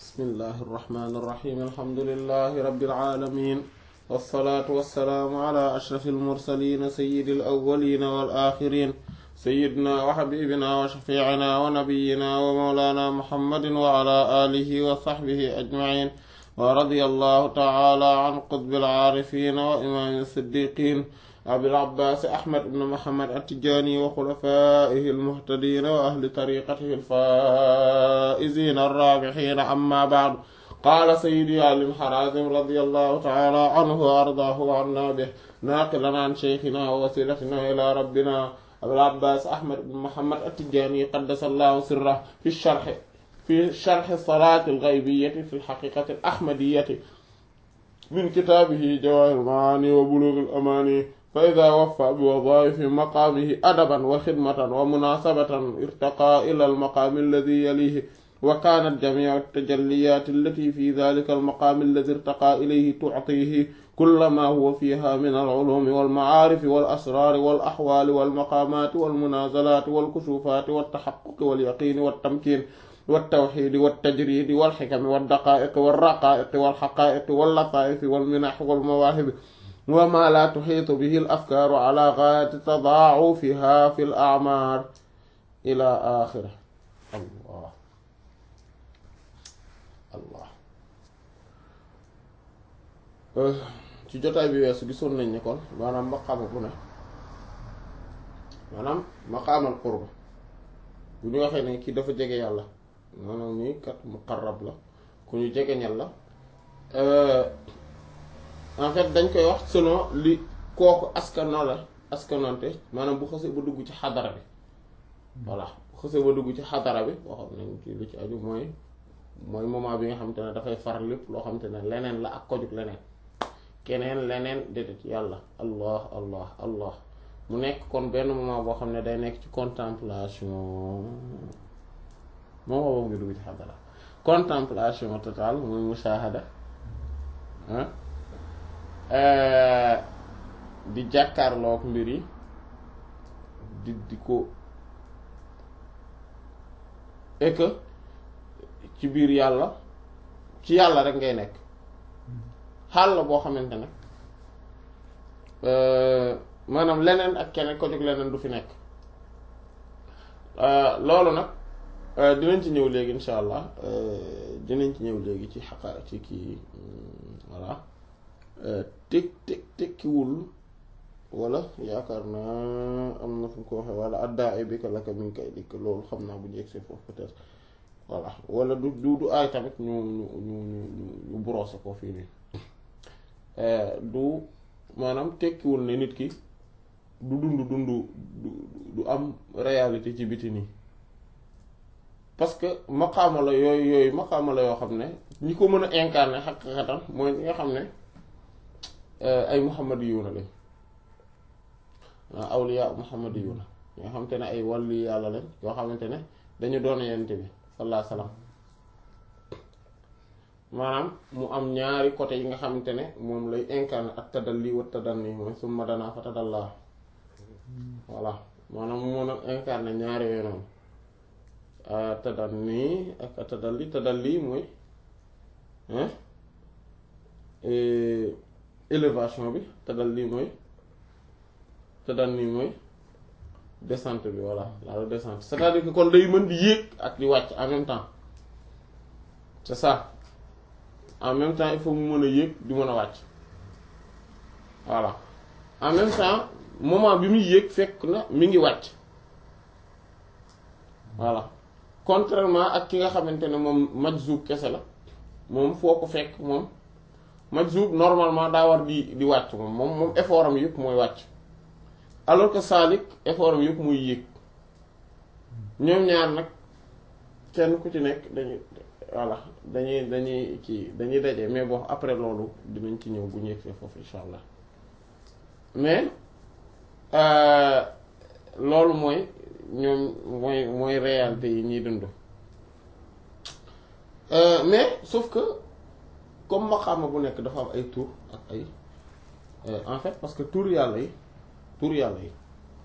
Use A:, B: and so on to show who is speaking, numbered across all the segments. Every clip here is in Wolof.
A: bismillahi irrahmani irrahim alhamdulilahi rabilalamin walsalaatu walsalaamu ala ashrafi almursalin sayidi alawalina walaxirin sayidina wa xabibina wa shafiicina wa nabiyina wa mawlana muhammadin wa ala alihi wa saxbihi ajmain wa radia allahu taala an qutbi alcaarifin wa imaami siddiqin abil abbaas ahmad ibn muhammad attijaani wa xulafaa'ihi almuhtadiina wa ahli tariiqatihi alfaa'iziina arraabihiina amma ba'du qaala sayyidi Ali al-Harazim radiyallahu ta'ala anhu wa ardaahu wa annaa bihi naaqilan an shaykhinaa wa wasiilatinaa ilaa rabbinaa abil abbaas ahmad ibn muhammad attijaani qaddasallahu sirrahu fi sharhi fi sharhi salaati al-ghaybiyyati fi al-haqiiqati al-ahmadiyyati min kitaabihi jawaahirul macaani wa buluugul amaani فإذا وفى بوظائف مقامه أدبا وخدمة ومناسبة ارتقى إلى المقام الذي يليه وكانت جميع التجليات التي في ذلك المقام الذي ارتقى إليه تعطيه كل ما هو فيها من العلوم والمعارف والأسرار والأحوال والمقامات والمنازلات والكشوفات والتحقق واليقين والتمكين والتوحيد والتجريد والحكم والدقائق والرقائق والحقائق واللطائف والمنح والمواهب وما لا تحيط به الأفكار على غاية تضاعفها في الأعمار إلى آخره الله الله ci jotaay bi weesu gisoon nañ ne kon maanaam maqaama bu ne maanaam maqaamal qurba bu ñu waxee ne kii dafa jege yàlla maanaam nii kat muqarrab la ku ñu jege ñal la en fait dañ koy wax selon li kooku askano la askanonte maanaam bu xësee ba dugg ci xadara bi voilà bu xësee ba dugg ci xadara bi waxoon nañ ci lu ci aju mooy mooy moment bi nga xamante ne dafay far lépp loo xamante ne leneen la ak kojug leneen keneen leneen déedéet yàlla allah allah allah mu nekk kon benn moment boo xam ne day nekk ci contemplation moom boobu ngi dugg ci xadara contemplation totale mooy mushahada ah di jàkkaarloog mbir yi di di ko et que ci biir yàlla ci yàlla rek ngay nekk xaal la boo xamante ne maanaam leneen ak keneen ko jóg leneen du fi nekk loolu nag dinañ ci ñëw léegi insha allah dinañ ci ñëw léegi ci xaqa ci kii voilà tek tek tekkiwul wala yaakaar naa am na fu mu ko waxee wala addaa ay bika laka min kay dikk loolu xam naa bu ñu egsee foofu peut-être voilà wala du du du aay tamit ñu ñu ñu ñu ñu brosser ko fii nii du maanaam tekkiwul ne nit ki du dund dund du am réalité ci biti nii parce que maqaama la yooyu yooyu maqaama la yoo xam ne ñi ko mën a incarner xaqiqatan mooy ñi nga xam ne ay muhammadiyuuna lañ awliya muhammadiyuuna ñoo xamante ne ay wàllu yàlla lañ yoo xamante ne dañu doon yonent bi sallallahu alayhi wasallam maanaam mu am ñaari côté yi nga xamante ne moom lay incarner ak tadalli wa tadanni mooy summa danaa fa tadallaa voilà maanaam mu mën a incarner ñaari yooyu noonu tadanni ak tadalli tadalli mooy élévation bi tadal lii mooy tadal nii mooy descente bi voilà la descente c'est-à-dire que kon day mën di yéeg ak di wàcc en même temps c'est ça en même temps il faut mu mën a yéeg di mën a wàcc voilà en même temps moment bi muy yéeg fekk na mi ngi wàcc voilà contrairement ak ki nga xamante ne moom majzub kese la moom foo ko fekk moom majzub normalement daa war di di wàcc moom moom moom effort am yëpp mooy wàcc alors que saalik effort am yëpp muy yéeg ñoom ñaar nag kenn ku ci nekk dañuy voilà dañuy dañuy kii dañuy daje mais bon après loolu dinañ ci ñëw bu ñu yegsee foofu insha allah mais loolu mooy ñoom mooy mooy réalité yi ñuy dund mais sauf que comme maqaama bu nekk dafa am ay tur ak ay en fait parce que tur yàlla yi tur yàlla yi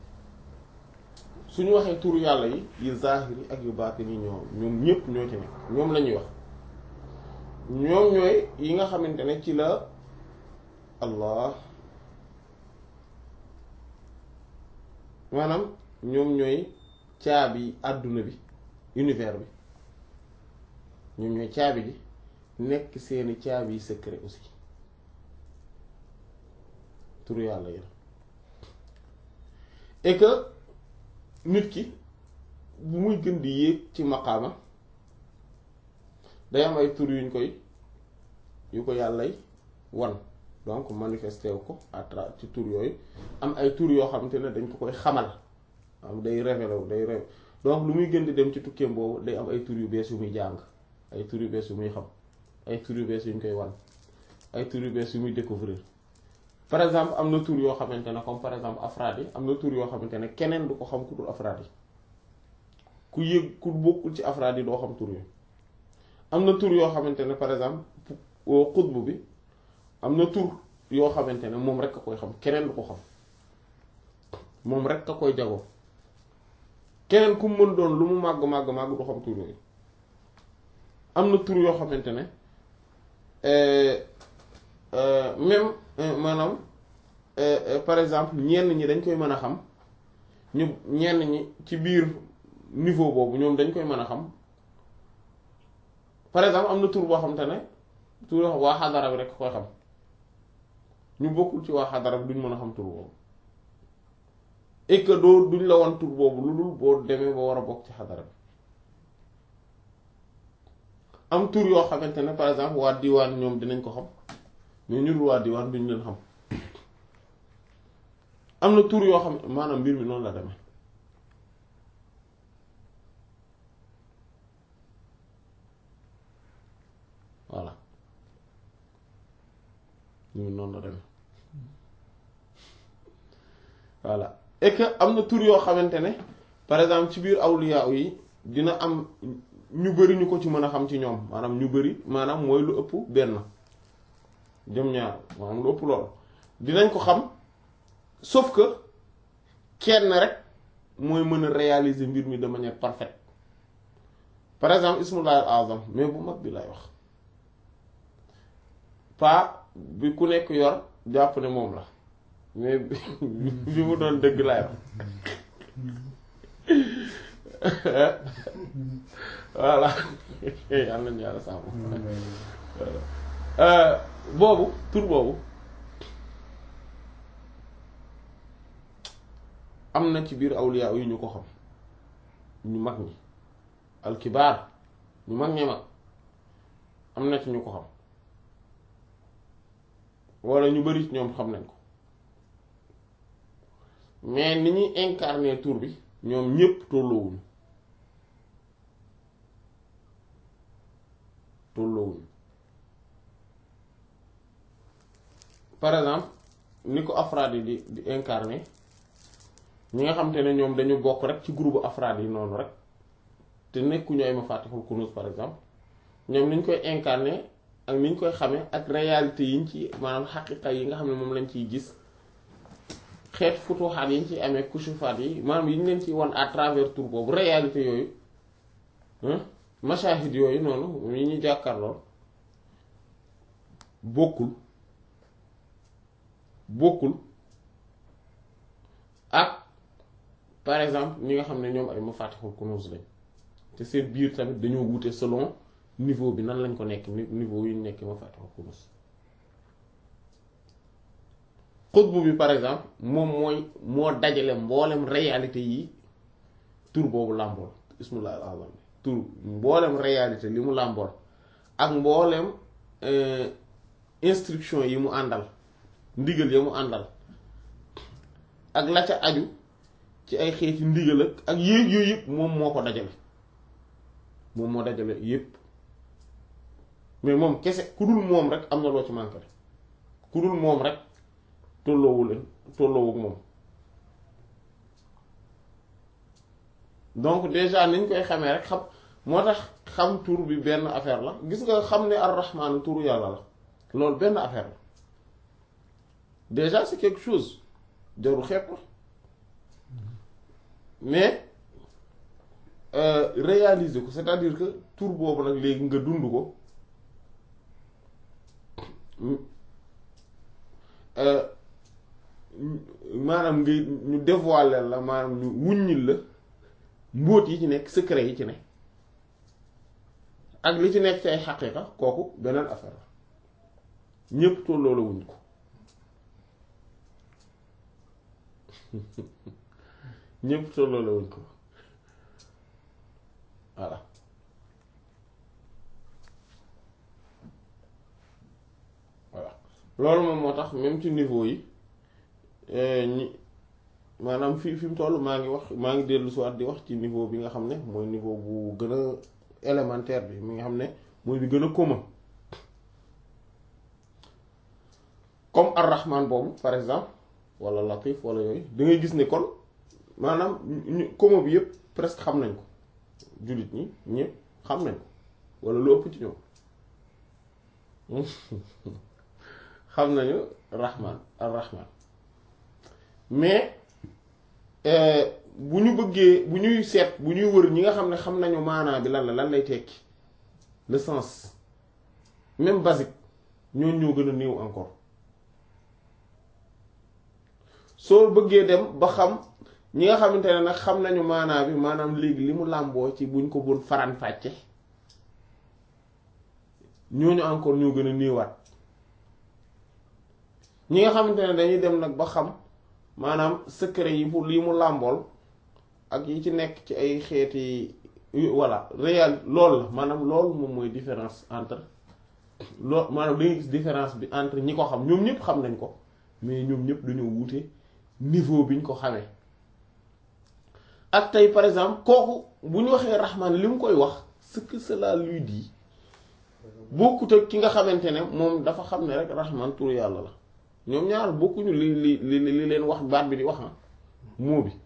A: suñu waxee tur yàlla yi yu zahiri ak yu baatini ñoo ñoom ñépp ñoo ci nekk ñoom la ñuy wax ñoom ñooy yi nga xamante ne ci la allah maanaam ñoom ñooy caabi àdduna bi univers bi ñoom ñooy caabi ji nekk seeni caabi yi secret aussi turu yàlla yi et que nit ki bu muy gën di yéeg ci maqaama day am ay tur yuñ koy yu ko yàllay wan donc manifesté wu ko à travers ci tur yooyu am ay tur yoo xamante ne dañ ko koy xamal am day révélé wu day révélé donc lu muy gën di dem ci tukkeem boobu day am ay tur yu bees yu muy jàng ay tur yu bees yu muy xam ay tur yu bees yu ñu koy wan ay tur yu bees yu muy découvrir par exemple am na tur yoo xamante ne comme par exemple afraad yi am na tur yoo xamante ne keneen du ko xam ku dul afraad yi ku yëg ku bokkul ci afraad yi doo xam tur yi am na tur yoo xamante ne par exemple xutbu bi am na tur yoo xamante ne moom rek a koy xam keneen du ko xam moom rek a koy jagoo keneen ku mën doon lu mu màgg màgg màgg du xam tur yooyu am na tur yoo xamante ne même maanaam par exemple ñenn ñi dañ koy mën a xam ñu ñenn ñi ci biir niveau boobu ñoom dañ koy mën a xam par exemple am na tur boo xamante ne tur yoo xam waa xadara bi rek koy xam ñu bokkul ci waa xadara bi duñ mën a xam tur boobu et que doo duñ la wan tur boobu lu dul boo demee ba war a bokk ci xadara bi am tur yoo xamante ne par exemple waa diwaan ñoom dinañ ko xam mais ñu dul waa diwaan duñ leen xam am na tur yoo xam maanaam mbir mi noonu la demee voilà ñu noonu la demee voilà et que am na tur yoo xamante ne par exemple ci biir awliya yi dina am ñu bari ñu ko ci mën a xam ci ñoom maanaam ñu bari maanaam mooy lu ëpp benn jëm ñaar maanaam lu ëpp loolu dinañ ko xam sauf que kenn rek mooy mën a réaliser mbir mi de manière parfaite par exemple ismullahi al azam mais bu mag bi lay wax pas bi ku nekk yor jàpp ne moom la mais bi mu doon dëgg lay wax voilà yàlla nañu yàlla sàmm boobu tur boobu am na ci biir awliya yu ñu ko xam ñu mag ñi alkibaar ñu mag ñi mag am na ci ñu ko xam walla ñu bari ci ñoom xam nañ ko mais ni ñuy incarner tur bi ñoom ñépp tolloowuñu tolloowuñu par exemple ni ko afraad yi di di incarner ñi nga xam te ne ñoom dañu bokk rek ci groupe afraad yi noonu rek te nekkuñu ay mafatihul kunuz par exemple ñoom niñ koy incarner ak niñ koy xamee ak réalité yiñ ci maanaam xaqiqa yi nga xam ne moom lañ ciy gis xeet futuxaat yi ñu ciy amee kushufaat yi maanaam yi ñu leen ciy wan à travers tour boobu réalité yooyu mashahid yooyu noonu yi ñu jàkkaarlool bokkul bokkul ak par exemple ñi nga xam ne ñoom ay mafatihul kunuz lañ te seen biir tamit dañoo wute selon niveau bi nan lañ ko nekk niveau yu ñu nekk mafatihul kunuz xutbu bi par exemple moom mooy moo dajale mboolem réalité yi tur boobu làmbool ismullah al azam tur mboolem réalité li mu làmbool ak mboolem instruction yi mu àndal ndigal ya mu àndal ak la ca aju ci ay xeeti ndigal ak ak yéeg yooyu yëpp moom moo ko dajale moom moo dajale yëpp mais moom kese ku dul moom rek am na loo ci manqué ku dul moom rek tolloowu leen tolloowu ak moom donc déjà niñ koy xamee rek xam moo tax xam tur bi benn affaire la gis nga xam ne ar-rahmaan turu yàlla la loolu benn affaire la déjà c'est quelque chose jarul xeeb la mais réaliser ko c'est-à-dire que tur boobu nag léegi nga dund ko maanaam nga ñu dévoiler la maanaam ñu wuññil la mbóot yi ci nekk secret yi ci nekk ak li ci nekk ci ay xaqiiqa kooku beneen affaire la ñépp tolloo la wuñ ko ñépp tolloo la wuñ ko voilà voilà loolu moom moo tax même ci niveau yi ñi maanaam fi fi mu toll maa ngi wax maa ngi dellu si waat di wax ci niveau bi nga xam ne mooy niveau bu gën a élémentaire bi mi nga xam ne mooy bi gën a commun comme ar-Rahman boobu par exemple wala Latif wala yooyu da ngay gis ne kon maanaam ñu commun bi yëpp presque xam nañ ko jullit ñi ñëpp xam nañ ko wala lu ëpp ci ñoom xam nañu Rahman ar-Rahman mais bu ñu bëggee bu ñuy seet bu ñuy wër ñi nga xam ne xam nañu maanaa bi lan la lan lay tekki le sens même basique ñooñu ñoo gën a néew encore soo bëggee dem ba xam ñi nga xamante ne nag xam nañu maanaa bi maanaam léegi li mu làmboo ci buñ ko bon faran fàcce ñooñu encore ñoo gën a néewaat ñi nga xamante ne dañuy dem nag ba xam maanaam secret yi pour lii mu làmbool ak yi ci nekk ci ay xeeti voilà réel loolu la maanaam loolu moom mooy différence entre loolu maanaam da ngay gis différence bi entre ñi ko xam ñoom ñëpp xam nañ ko mais ñoom ñëpp dañoo wuute niveau bi ñu ko xamee ak tey par exemple kooku bu ñu waxee Rahman li mu koy wax ce que cela lui dit bokkut ak ki nga xamante ne moom dafa xam ne rek Rahman tur yàlla la ñoom ñaar bokkuñu li li li li leen wax baat bi di wax ah moo bi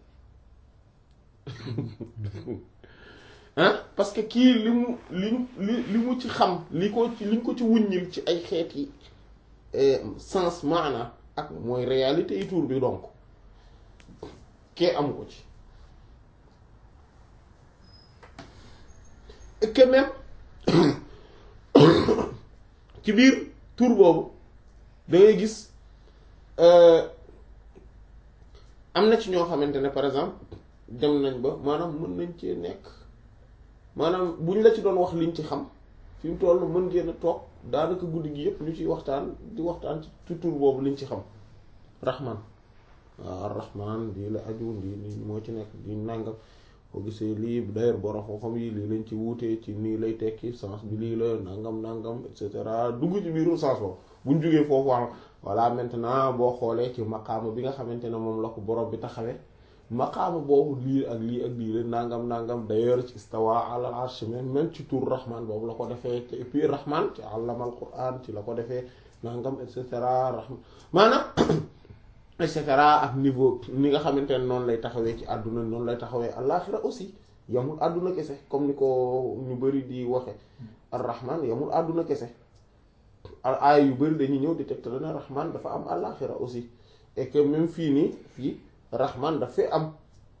A: ah parce que kii li mu li li li mu ci xam li ko ci liñ ko ci wuññil ci ay xeeti sens maana ak mooy réalité yi tuur bi donc kee amu ko ci et que même ci biir tur boobu da ngay gis am na ci ñoo xamante ne par exemple dem nañ ba maanaam mën nañ cee nekk maanaam bu ñu la ci doon wax liñ ci xam fi mu toll mën ngeen a toog daanaka guddi gi yëpp ñu ciy waxtaan di waxtaan ci tur boobu liñ ci xam rahman waaw ar-rahman lii la aju lii lii moo ci nekk di nàngam boo gisee lii d'ailleurs borom xam-xam yi lii lañ ci wuutee ci nii lay tekki sens bi lii la nangam nangam et cetera dugg ci biiru sens boobu bu ñu jógee foofu wax voilà maintenant boo xoolee ci maqaama bi nga xamante ne moom la ko borom bi taxawee maqaama boobu lii ak lii ak lii la nangam nangam d'ailleurs ci istawa ala arsh même ci tur rahman boobu la ko defee et puis rahman ci allama al quran ci la ko defee nangam et cetera rahman maanaam et cetera ak niveau ni nga xamante ne noonu lay taxawee ci àdduna noonu lay taxawee àllaaxira aussi yamul àdduna kese comme ni ko ñu bari di waxe ar-rahman yamul àdduna kese ay yu bari dañuy ñëw di tegtal ne rahman dafa am àllaaxira aussi et que même fii nii fii rahman daf fee am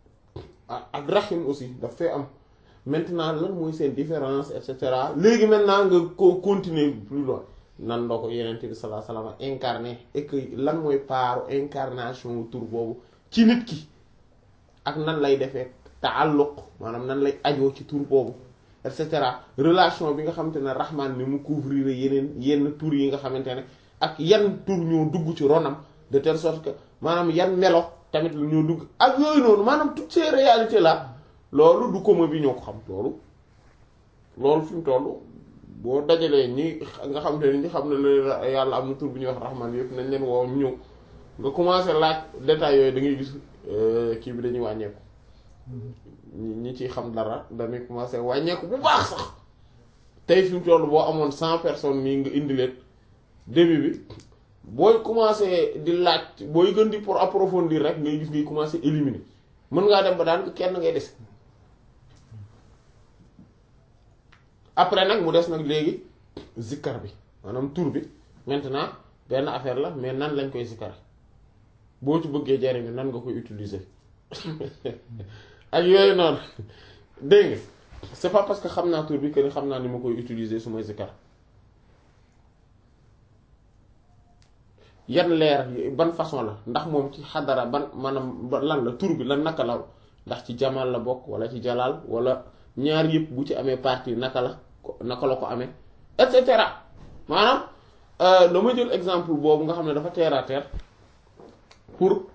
A: ak rahim aussi daf fee am maintenant lan mooy seen différence et cetera léegi maintenant nga ko continuer plus loin nan la ko yeneen bi sallallahu alayhi wasallam incarné et que lan mooy paaru incarnation tur boobu ci nit ki ak nan lay defee taalluq maanaam nan lay ajoo ci tur boobu et cetera relation bi nga xamante ne rahman ni mu couvrir yeneen yenn tur yi nga xamante ne ak yan tur ñoo dugg ci ronam de telle sorte que maanaam yan melo tamit ñoo dugg ak yooyu noonu maanaam toutes ces réalités là loolu du commun bi ñoo ko xam loolu loolu fi mu toll boo dajalee ñi nga xam te ne ñi xam ne la yàlla am na tur bu ñuy wax rahman yëpp nañ leen woo ñëw nga commencé laaj détails yooyu da ngay gis kii bi dañuy wàññeeku ñi ci xam dara dañuy commencé wàññeeku bu baax sax tey fi mu toll boo amoon cent personnes nii nga indi leen début bi booy commencé di laaj booy gën di pour approfondir rek ngay gis ngay commencé éliminer mën ngaa dem ba daan kenn ngay des après nag mu des nag léegi zikkar bi maanaam tur bi maintenant benn affaire la mais nan lañ koy zikkar boo ci bëggee jariñu nan nga koy utiliser ak yooyu noonu dégg nga c'est pas parce que xam naa tur bi que ni xam naa ni ma koy utiliser su may zikkar yan leer ban façon la ndax moom ci xadara ban maanaam lan la tur bi lan naka la ndax ci jamal la bokk wala ci jalal wala ñaar yëpp bu ci amee partie naka la naka la ko amee et cetera maanaam dama jël exemple boobu nga xam ne dafa terre à terre pour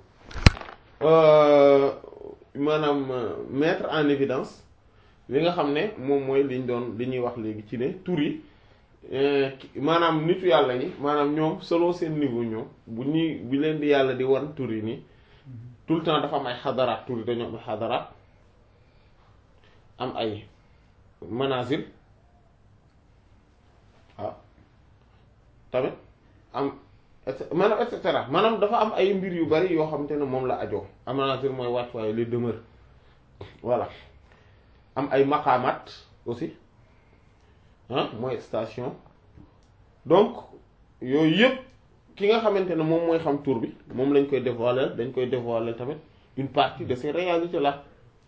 A: maanaam mettre en évidence li nga xam ne moom mooy liñ doon li ñuy wax léegi ci ne tur yi maanaam nitu yàlla ñi maanaam ñoom selon seen niveau ñoom bu ñuy bu leen di yàlla di wan tur yi nii tout le temps dafa am ay xadaraat tur yi dañoo am ay xadaraat am ay manazil waaw tamit am maanaam et cetera maanaam dafa am ay mbir yu bari yoo xamante ne moom la ajoo am manazil mooy wàccuwaay les demeures voilà am ay maqaamaat aussi ah mooy station donc yooyu yëpp ki nga xamante ne moom mooy xam tur bi moom lañ koy dévoiler dañ koy dévoiler tamit une partie de ces réalités là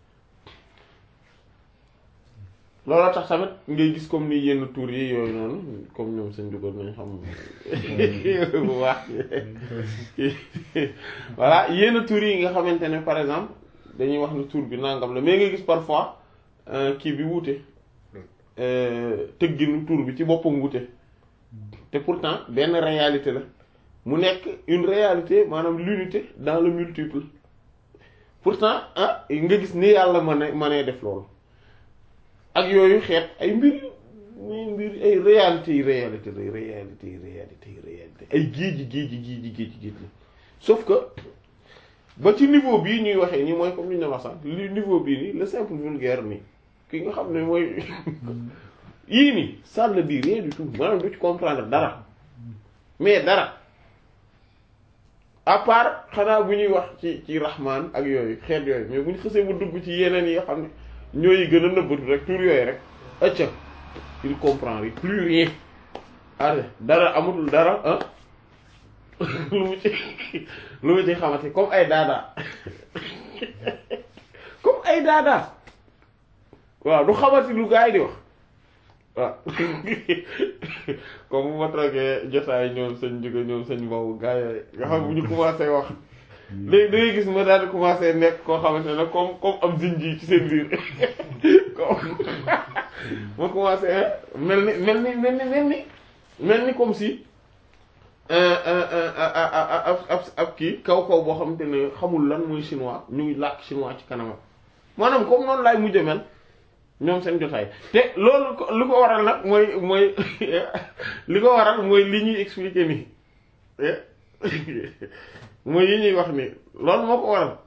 A: looloo tax tamit ngay gis comme ni yenn tur yi yooyu noonu comme ñoom seen dugal nañ xam bu baax voilà yenn tur yi nga xamante ne par exemple dañuy wax ni tur bi nangam la mais nga gis parfois kii bi wuute tëgginu tur bi ci boppam wuute te pourtant benn réalité la mu nekk une réalité maanaam l'unité dans le multiple pourtant ah nga gis ni yàlla mën a mënee def loolu ak yooyu xeet ay mbir muy mbir ay réalité yi réalité la réalité yi réalité yi réalité ay géeji géeji géeji géeji géej la sauf que ba ci niveau bii ñuy waxee nii mooy comme li ñu wax sax li niveau bii nii le simple vulgaire nii ki nga xam ne mooy yii nii ça ne dit rien du tout maanaam du ci comprendre dara mais dara à part xanaa bu ñuy wax ci ci rahman ak yooyu xeet yooyu mais bu ñu xësee bu dugg ci yeneen yi nga xam ne ñooy gën a nëbbatu rek tur yooyu rek acca il comprend plus rien arrêt dara amatul dara ah lu mu ci lu mu ci xamante comme ay daadaa comme ay daadaa waaw du xamati lu gaa yi di wax waaw comme bu ma toogee jotaay ñoom sëñ jóge ñoom sëñ boobu gaa yooyu nga xam bu ñu commencé wax léegi da ngay gis ma daal di commencé nekk koo xamante ne comme comme am zinji ci seen biir comme ma commencé mel ni mel ni mel ni mel ni mel ni comme si ab ab ab kii kaw kaw boo xamante ne xamul lan mooy chinois ñu ngi làkk chinois ci kanamam maanaam comme noonu laay mujj mel ñoom seen jotaay te loolu li ko waral nag mooy mooy li ko waral mooy li ñuy expliquer nii mooy yi ñuy wax ni loolu moo ko waral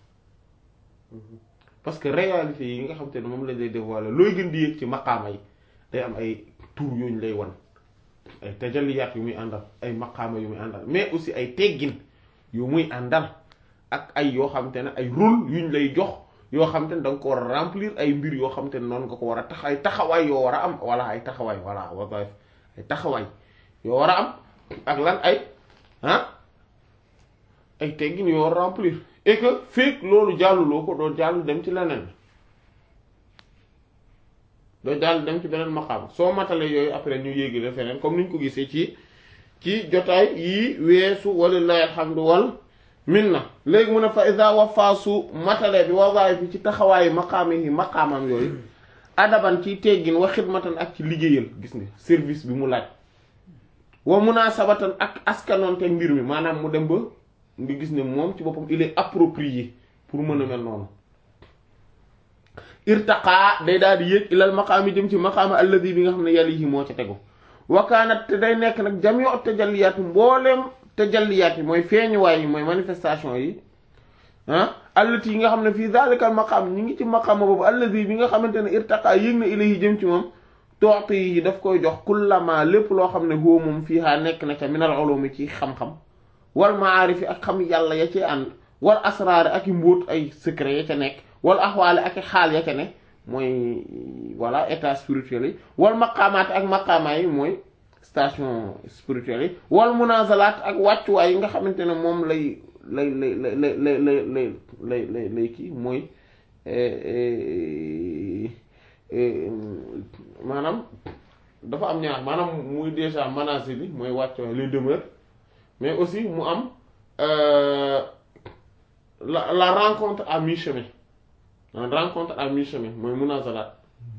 A: parce que réalité yi nga xam te ne moom lañ lay dévoiler looy gën di yëg ci maqaama yi day am ay tur yooyu lay wan ay tajalliyaat yu muy àndal ay maqaama yu muy àndal mais aussi ay teggin yu muy àndal ak ay yoo xam te ne ay rôle yuñ lay jox yoo xam te ne da nga ko war a remplir ay mbir yoo xam te ne noonu nga ko war a tax ay taxawaay yoo war a am wala ay taxawaay voilà wazaif ay taxawaay yoo war a am ak lan ay ah ay teggin yoo war a remplir et que fekk loolu jàlluloo ko doo jàll dem ci leneen doo jàll dem ci beneen maqaam soo matale yooyu après ñu yéegile feneen comme ni ñu ko gisee ci ci jotaay yi weesu walillahi alhamdu wal minna léegi mu ne fa isa wafaasu matale bi wawaay bi ci taxawaayu maqaam yi maqaamam yooyu adaban ci teggin wa xidmatan ak ci liggéeyal gis nga service bi mu laaj wa munasabatan ak askanoonte mbir mi maanaam mu dem ba nga gis ne moom ci boppam il est approprié pour mën a mel noonu irtaqaa day daal di yéeg ilal maqaam yi jëm ci maqaama alladi bi nga xam ne yàlla yi moo ci tegu wakaanat te day nekk nag jam yo tajalliyaat mbooleem tajalliyaat yi mooy feeñuwaay yi mooy manifestation yi ah allati yi nga xam ne fii zalikal maqaam ñi ngi ci maqaama boobu alladi bi nga xamante ne irtaqaa yéeg na ilayhi jëm ci moom tooxte yi daf koy jox kullama lépp loo xam ne huwa moom fii haa nekk na ca minal ulumi ci xam-xam wal maarifi ak xam yàlla ya ci ànd wal asraari ak i mbóot ay secret ya ca nekk wal axwaale ak i xaal ya ca ne mooy voilà état spirituel yi wal maqaamaat ak maqaamaa yi mooy station spirituelle yi wal munazalaat ak wàccuwaay yi nga xamante ne moom lay lay lay lay lay lay lay lay lay lay kii mooy maanaam dafa am ñaar maanaam muy déjà manazil bi mooy wàccuwaay les demeures mais aussi mu am euh, la la rencontre à mi-chemin la rencontre à mi-chemin mooy munazalat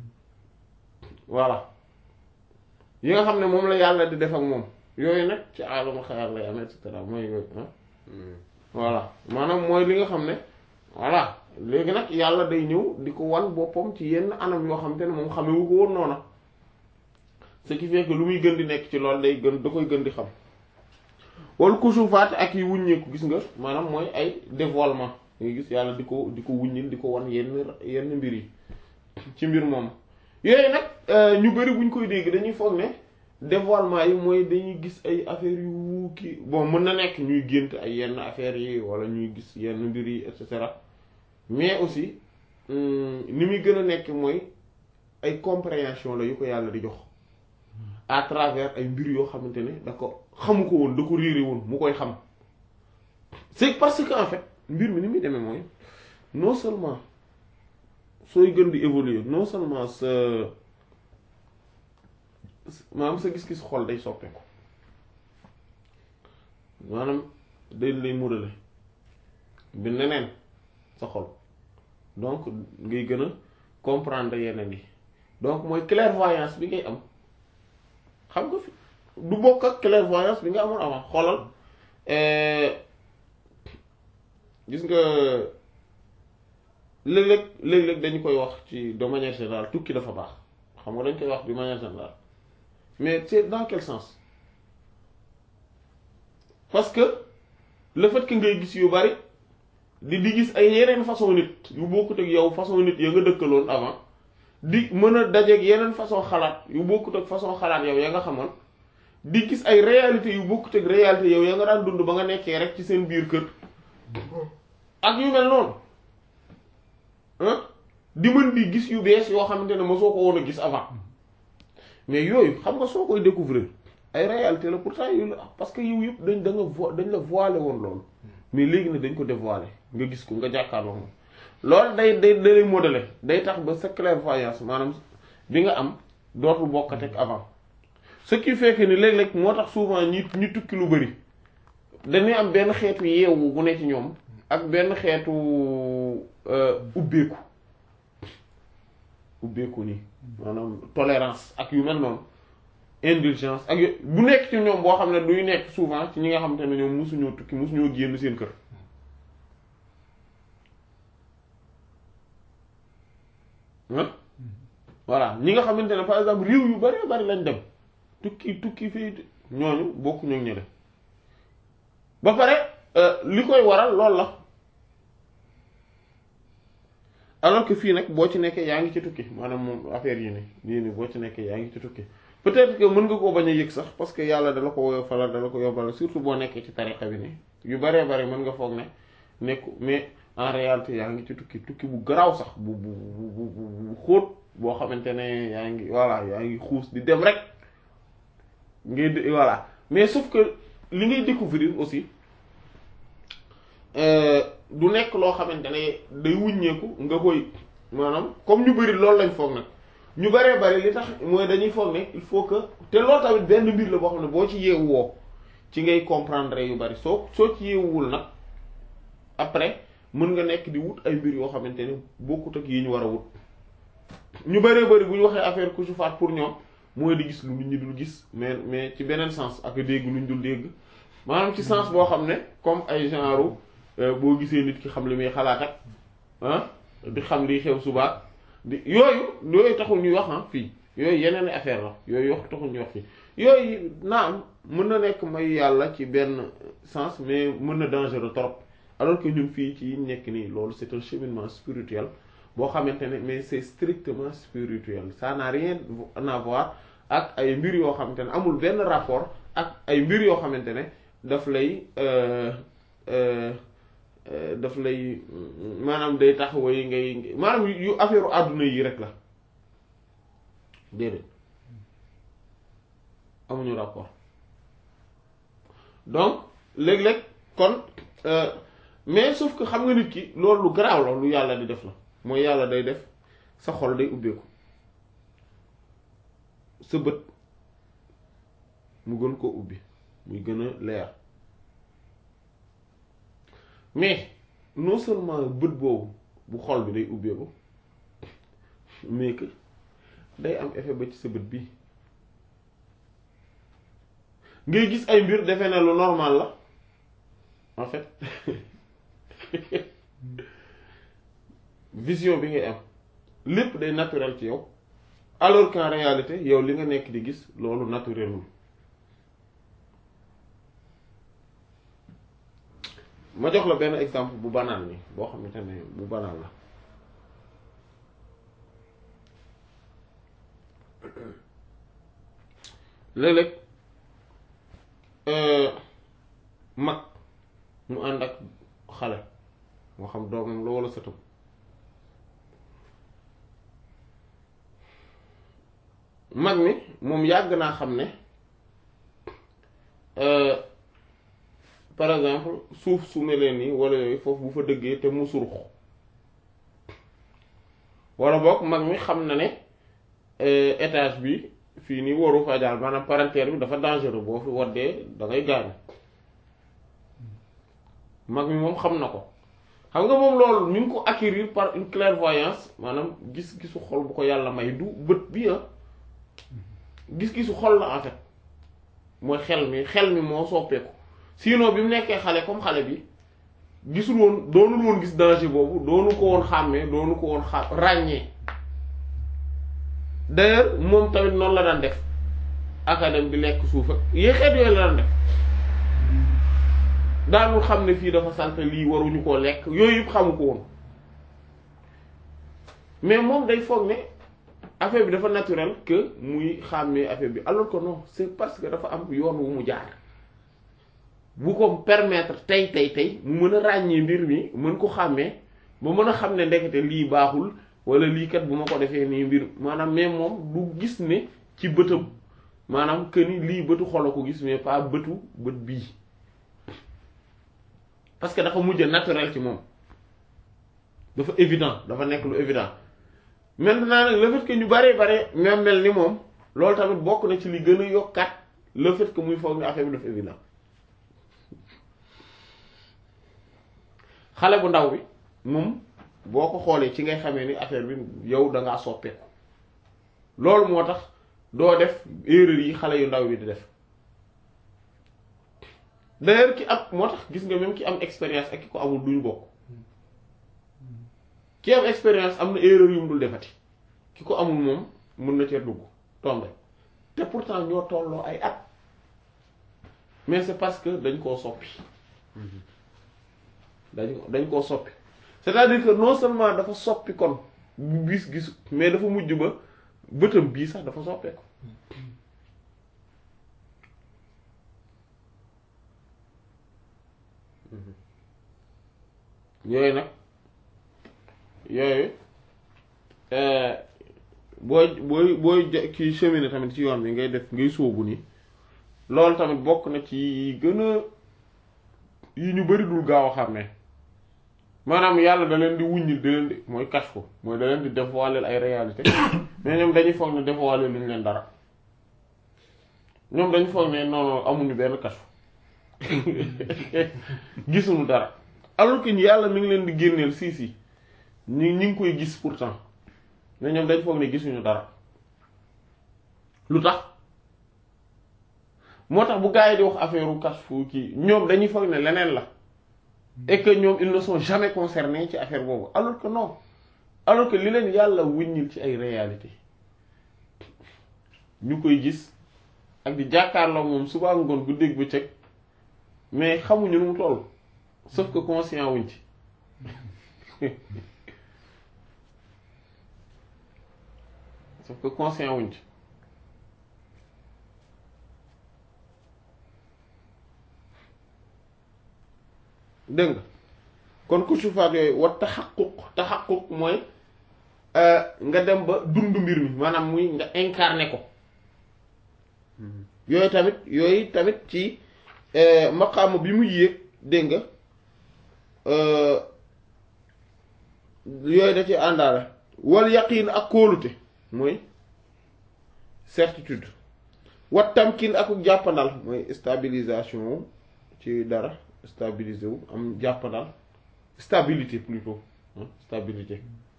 A: voilà yi nga xam ne moom la yàlla di def ak moom yooyu nag ci aalamu xayal lay am et cetera mooy yooyu ah voilà maanaam mooy li nga xam ne voilà léegi nag yàlla day ñëw di ko wan boppam ci yenn anam yoo xam te ne moom xamewu ko woon noona ce qui fait que lu muy gën di nekk ci loolu day gën da koy gën di xam wal kusufaat ak yi wuññeeku gis nga maanaam mooy ay dévoilement nga gis yàlla di ko di ko wuññil di ko wan yenn yenn mbir yi ci mbir moom yooyu nag ñu bari buñ koy dégg dañuy foog ne dévoilement yi mooy dañuy gis ay affaires yu kii bon mën na nekk ñuy gént ay yenn affaires yi wala ñuy gis yenn mbir yi et cetera mais aussi ni muy gën a nekk mooy ay compréhension la yu ko yàlla di jox à travers ay mbir yoo xamante ne da ko xamu ko woon da ko réere woon mu koy xam c'est parce que en fait mbir mi ni muy demee mooy non seulement sooy gën di évoluer non seulement sa maanaam sa gis-gis xol day soppeeku maanaam day lay murale bi neneen sa xol donc ngay gën a comprendre yeneen yi donc mooy clairvoyance bi ngay am xam nga fi du bokk ak clairvoyance bi nga amoon avant xoolal gis nga léeg-léeg léeg-léeg dañu koy wax ci de manière générale tukki dafa baax xam nga dañ koy wax de manière générale mais c'est dans quel sens parce que le fait que ngay gis yu bari di di gis ay yeneen façon nit yu bokkut ak yow façon nit ya nga dëkkaloon avant di mën a dajeeg yeneen façon xalaat yu bokkut ak façon xalaat yow ya nga xamoon di gis ay réalité yu bokkut ak réalité yow ya nga daan dund ba nga nekkee rek ci seen biir kër ak yu mel noonu di mën di gis yu bees yoo xamante ne mosoo ko woon a gis avant mais yooyu xam nga soo koy découvrir ay réalité la pourtant yu la parce que yow yëpp dañ da nga vo dañ la voilé woon loolu mais léegi ne dañ ko dévoilé nga gis ko nga jàkkaarloo moom loolu day day day modelé day tax ba sa clairvoyance maanaam bi nga am dootul bokkate ak avant ce qui fait que ni léeg-léeg moo tax souvent ñi ñi tukki lu bari dañuy am benn xeetu yeewu bu ne ci ñoom ak benn xeetu ubbeeku ubbeeku nii maanaam tolérance ak yu mel noonu indulgence ak yu bu nekk ci ñoom boo xam ne duy nekk souvent ci ñi nga xamante ne ñoom mosuñoo tukki mosuñoo génn seen kër voilà ñi nga xamante ne par exemple réew yu bari bari lañ dem tukki tukki fii ñooñu bokk ñoo ñële ba pare li koy waral lool la alors que fii nag boo ci nekkee yaa ngi ci tukki maanaam moom affaire yi nii lii nii boo ci nekkee yaa ngi ci tukki peut-être que mën nga koo bañ a yëg sax parce que yàlla dala ko woyofalal dala ko yombal surtout boo nekkee ci tarixa bi nii yu baree bari mën nga foog ne nekku mais en réalité yaa ngi ci tukki tukki bu garaaw sax bu bu bu bu xóot boo xamante ne yaa ngi voilà yaa ngi xuus di dem rek ngay d voilà mais sauf que li ngay découvrir aussi du nekk loo xamante ne day wuññeeku nga koy maanaam comme ñu bari loolu lañ foog nag ñu baree bari li tax mooy dañuy foog ne il faut que te loolu tamit benn mbir la boo xam ne boo ci yeewu woo ci ngay comprendre yu bari soo soo ci yeewuwul nag après mën nga nekk di wut ay mbir yoo xamante ne bokkut ak yi ñu war a wut ñu bëree bëri bu ñu waxee affaire kusufaat pour ñoom mooy di gis lu nit ñi dul gis mais mais ci beneen sens ak dégg lu ñu dul dégg maanaam ci sens boo xam ne comme ay genre boo gisee nit ki xam li muy xalaat ak ah di xam liy xew subaat di yooyu yooyu taxul ñuy wax ah fii yooyu yeneen affaire la yooyu wax taxul ñuy wax fii yooyu naam mën na nekk may yàlla ci benn sens mais mën na dangereux trop alors que ñun fii ci nekk nii loolu c'est un cheminement spirituel boo xamante ne mais c'est strictement spirituel ça n'a rien à voir ak ay mbir yoo xamante ne amul benn rapport ak ay mbir yoo xamante ne daf lay daf lay maanaam day tax way ngay maanaam yu affaire àdduna yi rek la déedéet amuñu rapport donc léeg-léeg kon mais sauf que xam nga nit ki loolu lu garaaw la lu yàlla di def la mooy yàlla day def sa xol day ubbeeku sa bët mu gën koo ubbi muy gën a leer mais non seulement bët boobu bu xol bi day ubbeeku mais que day am effet ba ci sa bët bi ngay gis ay mbir defe ne lu normal la en fait vision bi ngay am lépp day naturel ci yow alors qu'en réalité yow li nga nekk di gis loolu naturelul ma jox la benn exemple bu banal ni boo xamante ne bu banal la léeg-léeg mag mu ànd ak xale moo xam doomam la walla sëtam mag mi moom yàgg naa xam ne par exemple suuf su mel nii walla yooyu foofu bu fa dëggee te mu surux walla boog mag mi xam na ne étage bi fii nii waru fa jaar maanaam parentère bi dafa dangereux boo fi waddee da ngay gaañu mag mi moom xam na ko xam nga moom loolu mi ngi ko acquérir par une clairvoyance maanaam gis-gisu xol bu ko yàlla may du bët bi ah gis-gisu xol la en fait mooy xel mi xel mi moo soppeeku sinon bi mu nekkee xale comme xale bi gisul woon doonul woon gis danger boobu doonu ko woon xàmmee doonu ko woon xa ràññee d'ailleurs moom tamit noonu la daan def académie bi lekk suuf ak yee xeet yooyu la daan def daanul xam ne fii dafa salte lii waruñu koo lekk yooyu yëpp xamu ko woon mais moom day foog ne affaire bi dafa naturel que muy xàmmee affaire bi alors que non c'est parce que dafa am yoon wu mu jaar bu ko permettre tey tey tey mu mën a ràññee mbir mi mën ko xàmmee ba mën a xam ne ndekete lii baaxul wala lii kat bu ma ko defee nii mbir maanaam mais moom du gis ne ci bëtam maanaam que ni lii bëtu xolo ko gis mais pas bëtu bët bii parce que dafa mujj naturel ci moom dafa évident dafa nekk lu évident maintenant nag le fait que ñu bare bare même mel ni moom loolu tamit bokk na ci li gën a yokkaat le fait que muy foog ni affaire bi dafa évident xale bu ndaw bi moom boo ko xoolee ci ngay xamee ni affaire bi yow da ngaa soppeeku loolu moo tax doo def erreur yi xale yu ndaw bi di def d'ailleurs ki am moo tax gis nga même ki am expérience ak ki ko amul duñu bokk ki am expérience am na erreur yu mu dul defati ki ko amul moom mën na cee dugg tombe te pourtant ñoo tolloo ay at mais c'est parce que dañ koo soppi dañ dañ koo soppi c'est-à-dire que non seulement dafa soppi kon gis gisu mais dafa mujj ba bëtam bii sax dafa soppeeku yooyu nag yooyu booy booy booy kii cheminer tamit ci yoon bi ngay def ngay sóobu ni loolu tamit bokk na ci gën a yi ñu bari dul gaaw a xàmmee maanaam yàlla da leen di wuññil da leen di mooy cache ko mooy da leen di dévoiler ay réalité mais ñoom dañuy foog ne dévoiler lu ñu leen dara ñoom dañu foog ne non non amuñu benn cache gisuñu dara alors que yàlla mi ngi leen di génneel si si ñi ñi ngi koy gis pourtant mais ñoom dañ foog ne gisuñu dara lu tax moo tax bu gaa yi di wax affaire u kashfu kii ñoom dañuy foog ne leneen la et que ñoom ils ne sont jamais concernés ci affaire boobu alors que non alors que li leen yàlla wuññil ci ay réalité ñu koy gis ak di jàkkaarloo moom suba ngoon gu dégg bëccëg mais xamuñu nu mu toll sauf que conscient wuñ ci sauf que conscient wuñ ci dégg nga kon kusufaat yooyu wa taxaquq taxaquq mooy nga dem ba dund mbir mi maanaam muy nga incarné ko yooyu tamit yooyu tamit ci maqaama bi mu yéeg dégg nga yooyu da ci àndaale wal yaqiin ak kóolute mooy certitude wat tamkin ak jàppandal mooy stabilisation ci dara stabilisé wu am jàppandal stabilité plutôt hein, stabilité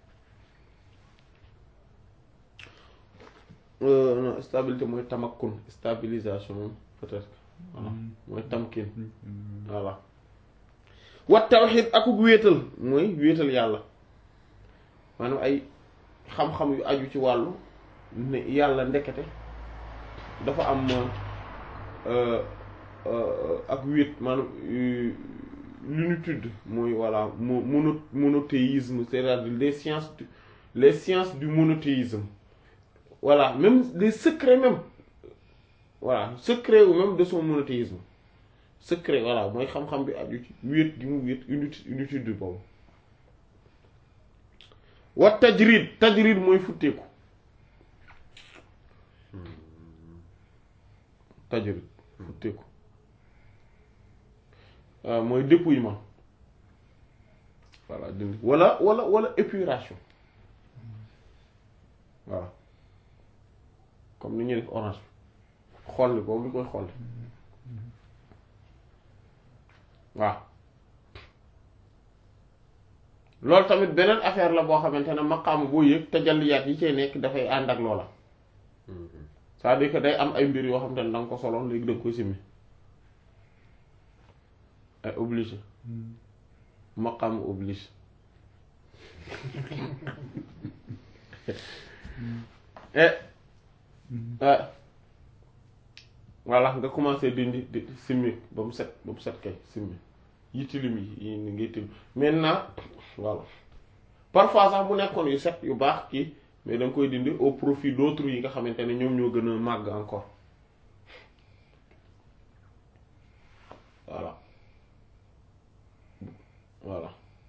A: Euh, non stabilité mooy tamakkun stabilisation moom peut-être voilà mooy tamkin voilà wa tawhid akuk wéetal mooy wéetal yàlla maanaam ay xam-xam yu aju ci wàllu ne yàlla ndekete dafa am euh, euh, ak wéet maanaam euh, l'unitude mooy voilà mo mono monothéisme c'est-à-dire les sciences du, les sciences du monothéisme voilà même les secrets même voilà secret ou même de son monothéisme secret voilà mooy xam-xam bi aju ci wéet gi mu wéet unité unitude boobu wa tajrid tajrid mooy futteeku tajrid futteeku waaw mooy dépouillement voilà dindi wala wala wala épuration voilà comme ni ñuy def orange bi xolli boobu li koy xolli waaw loolu tamit beneen affaire la boo xamante ne maqaam boo yëg tajalliyaat yi cay nekk dafay ànd ak loola c'est-à-dire que day am ay mbir yoo xamante ne da nga ko soloon léegi da nga koy simmi ay obligé maqaam oblige et ah voilà nga commencé dindi di simmi ba mu set ba mu set kay simmi yi tilim yi yi ni ngay tilim maintenant voilà parfois sax mu nekkoon yu set yu baax kii mais da nga koy dindi au profit d'autres yi nga xamante ne ñoom ñoo gën a màgg encore voilà voilà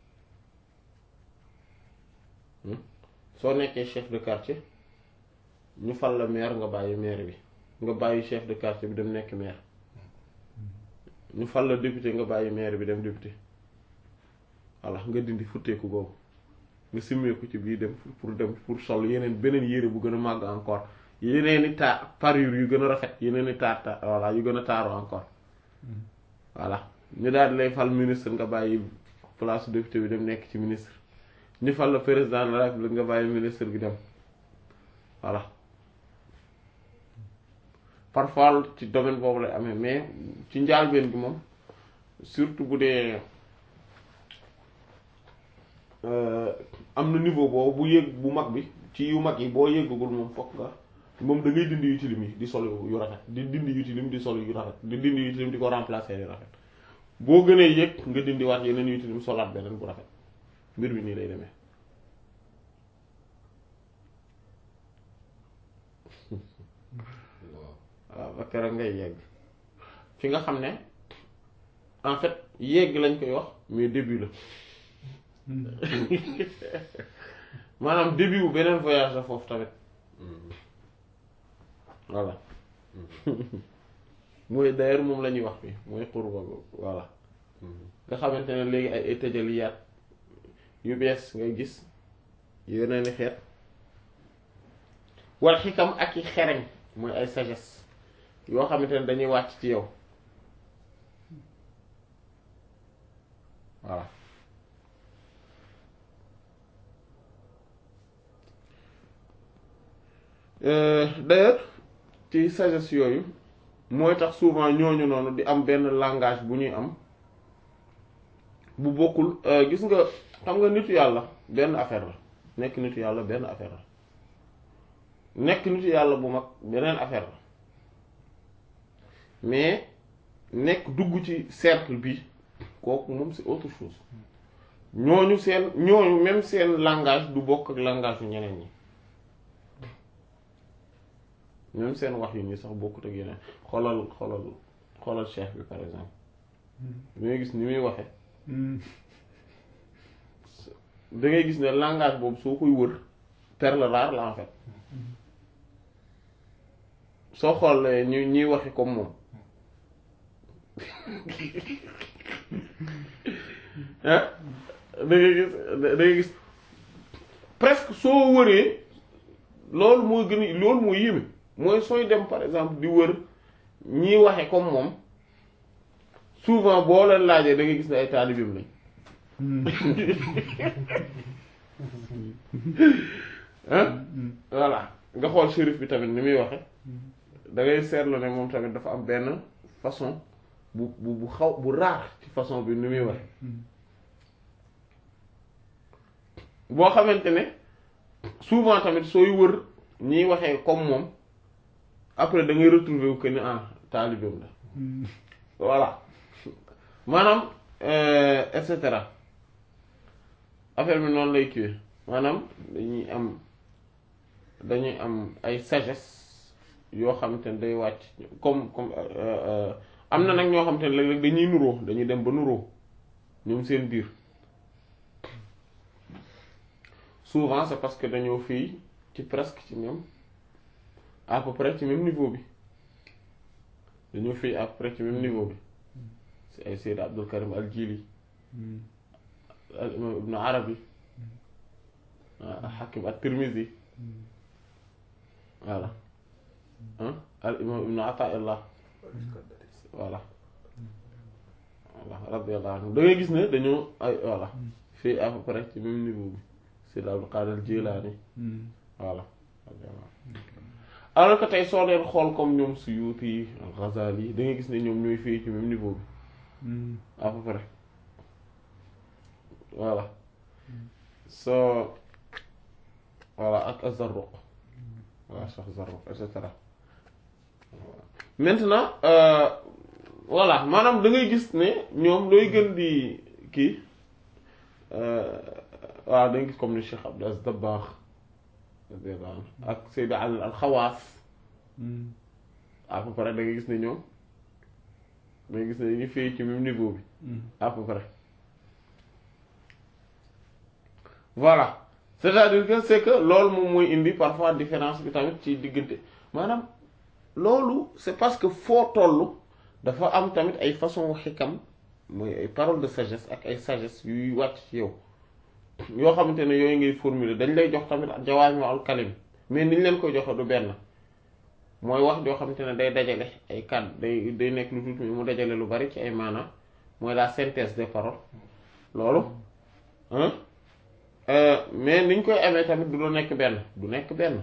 A: Hmm. soo nekkee chef de quartier ñu fal la maire nga bàyyi maire bi nga bàyyi chef de quartier bi dem nekk maire ñu fal la député nga bàyyi maire bi dem député voilà nga dindi futteeku boobu nga simmeeku ci bii dem pour dem pour sol yeneen beneen yére bu gën a màgg encore yeneen i taar parure yu gën a rafet yeneen i taar taar voilà yu gën a taaru encore voilà ñu daal di lay fal ministre nga bàyyi place député bi dem nekk ci ministre ñu fal la président de la République nga bàyyi ministre bi dem voilà parfois ci domaine boobu lay amee mais ci njaalbeen gi moom surtout bu dee am na niveau boobu bu yëg bu mag bi ci yu mag yi boo yëggagul moom fokk nga moom da ngay dindi yu tilim yi di sol yu rafet di dindi yu tilim di sol yu rafet di dindi yu tilim di ko remplacer yu rafet boo gënee yëg nga dindi waat yeneen yu tilim solaat beneen bu rafet mbir bi nii lay demee waaw ba keroog ngay yegg fi nga xam ne en fait yegg lañ koy wax mais début la maanaam début bu beneen voyage la foofu tamit voilà mooy d'ailleurs moom la ñuy wax fii mooy xurba voilà nga xamante ne léegi ay ay tajaliyaat yu bees ngay gis yeneen i xeet wal xikam ak i xereñ mooy ay sagesse yoo xamante ne dañuy wàcc ci yow voilà d'ailleurs ci sagesse yooyu mooy tax souvent ñooñu noonu di am benn langage bu ñuy am bu bokkul gis nga xam nga nitu yàlla benn affaire la nekk nitu yàlla benn affaire la nekk nitu yàlla bu mag beneen affaire la mais nekk dugg ci cercle bi kooku moom c'est autre chose ñooñu seen ñooñu même seen langage du bokk ak langage yu ñeneen ñi même seen wax yi nii sax bokkut ak yeneen xoolal xoolal xoolal cheikh bi par exemple da ngay gis ni muy waxe da ngay gis ne langage boobu soo koy wër perle rare la en fait soo xoolee ñu ñuy waxe comme moom ah da ngay gis da ngay gis presque soo wëree loolu mooy gën a loolu mooy yéeme mooy sooy dem par exemple di wër ñiy waxe comme moom souvent boo leen laajee da ngay gis ne ay taalibeem lañ ah voilà nga xool shérif bi tamit ni muy waxe da ngay seetlu ne moom tamit dafa am benn façon bu bu bu xaw bu raar ci façon bi ni muy waxe boo xamante ne souvent tamit sooy wër ñiy waxee comme moom après da ngay retrouver wu que ni ah taalibeem la voilà maanaam et cetera affaire bi noonu lay kiiwee maanaam dañuy am dañuy am ay sagesse yoo xamante ne day wàcc comme comme am na nag ñoo xamante ne léeg-léeg dañuy nuroo dañuy dem ba nuroo ñoom seen biir souvent c'est parce que dañoo fii ci presque ci même à peu près ci même niveau bi dañoo fii à peu près ci même niveau bi ci ay Sayyid Abdul Karim al Jili al imam Ibn Arabi al Hakim at Tirmizi voilà al imam Ibn Ata'illah voilà voilà radiyallahu anhu da ngay gis ne dañoo ay voilà fii à peu près ci même niveau bi Sayyid Abdul Qadir Jilani voilà alors que tey soo leen xool comme ñoom Suyuti al-Ghazali da ngay gis ne ñoom ñooy fii ci même niveau bi à peu près voilà soo voilà ak Az-Zarruq voilà Cheikh Zarruq et cetera maintenant voilà maanaam da ngay gis ne ñoom looy gën di kii waaw da ngay gis comme ni Cheikh Abdou Aziz Dabakh ak Sayyid Ali al-Khawaas à peu près da ngay gis ne ñoom da ngay gis ne ñu fii ci même niveau bi à peu près voilà c'est-à-dire que c'est que loolu moom mooy indi parfois différence bi tamit ci diggante maanaam loolu c'est parce que foo tollu dafa am tamit ay façon xikam mooy ay paroles de sagesse ak ay sagesse yuy wàcc ci yow yoo xamante ne yooyu ngay formuler dañ lay jox tamit jawaami al kalim mais niñ leen koy joxe du benn mooy wax joo xamante ne day dajale ay kàddu day day nekk lu tuuti mu dajale lu bari ci ay maanaam mooy la synthèse des paroles loolu mais niñ koy amee tamit du nekk benn du nekk benn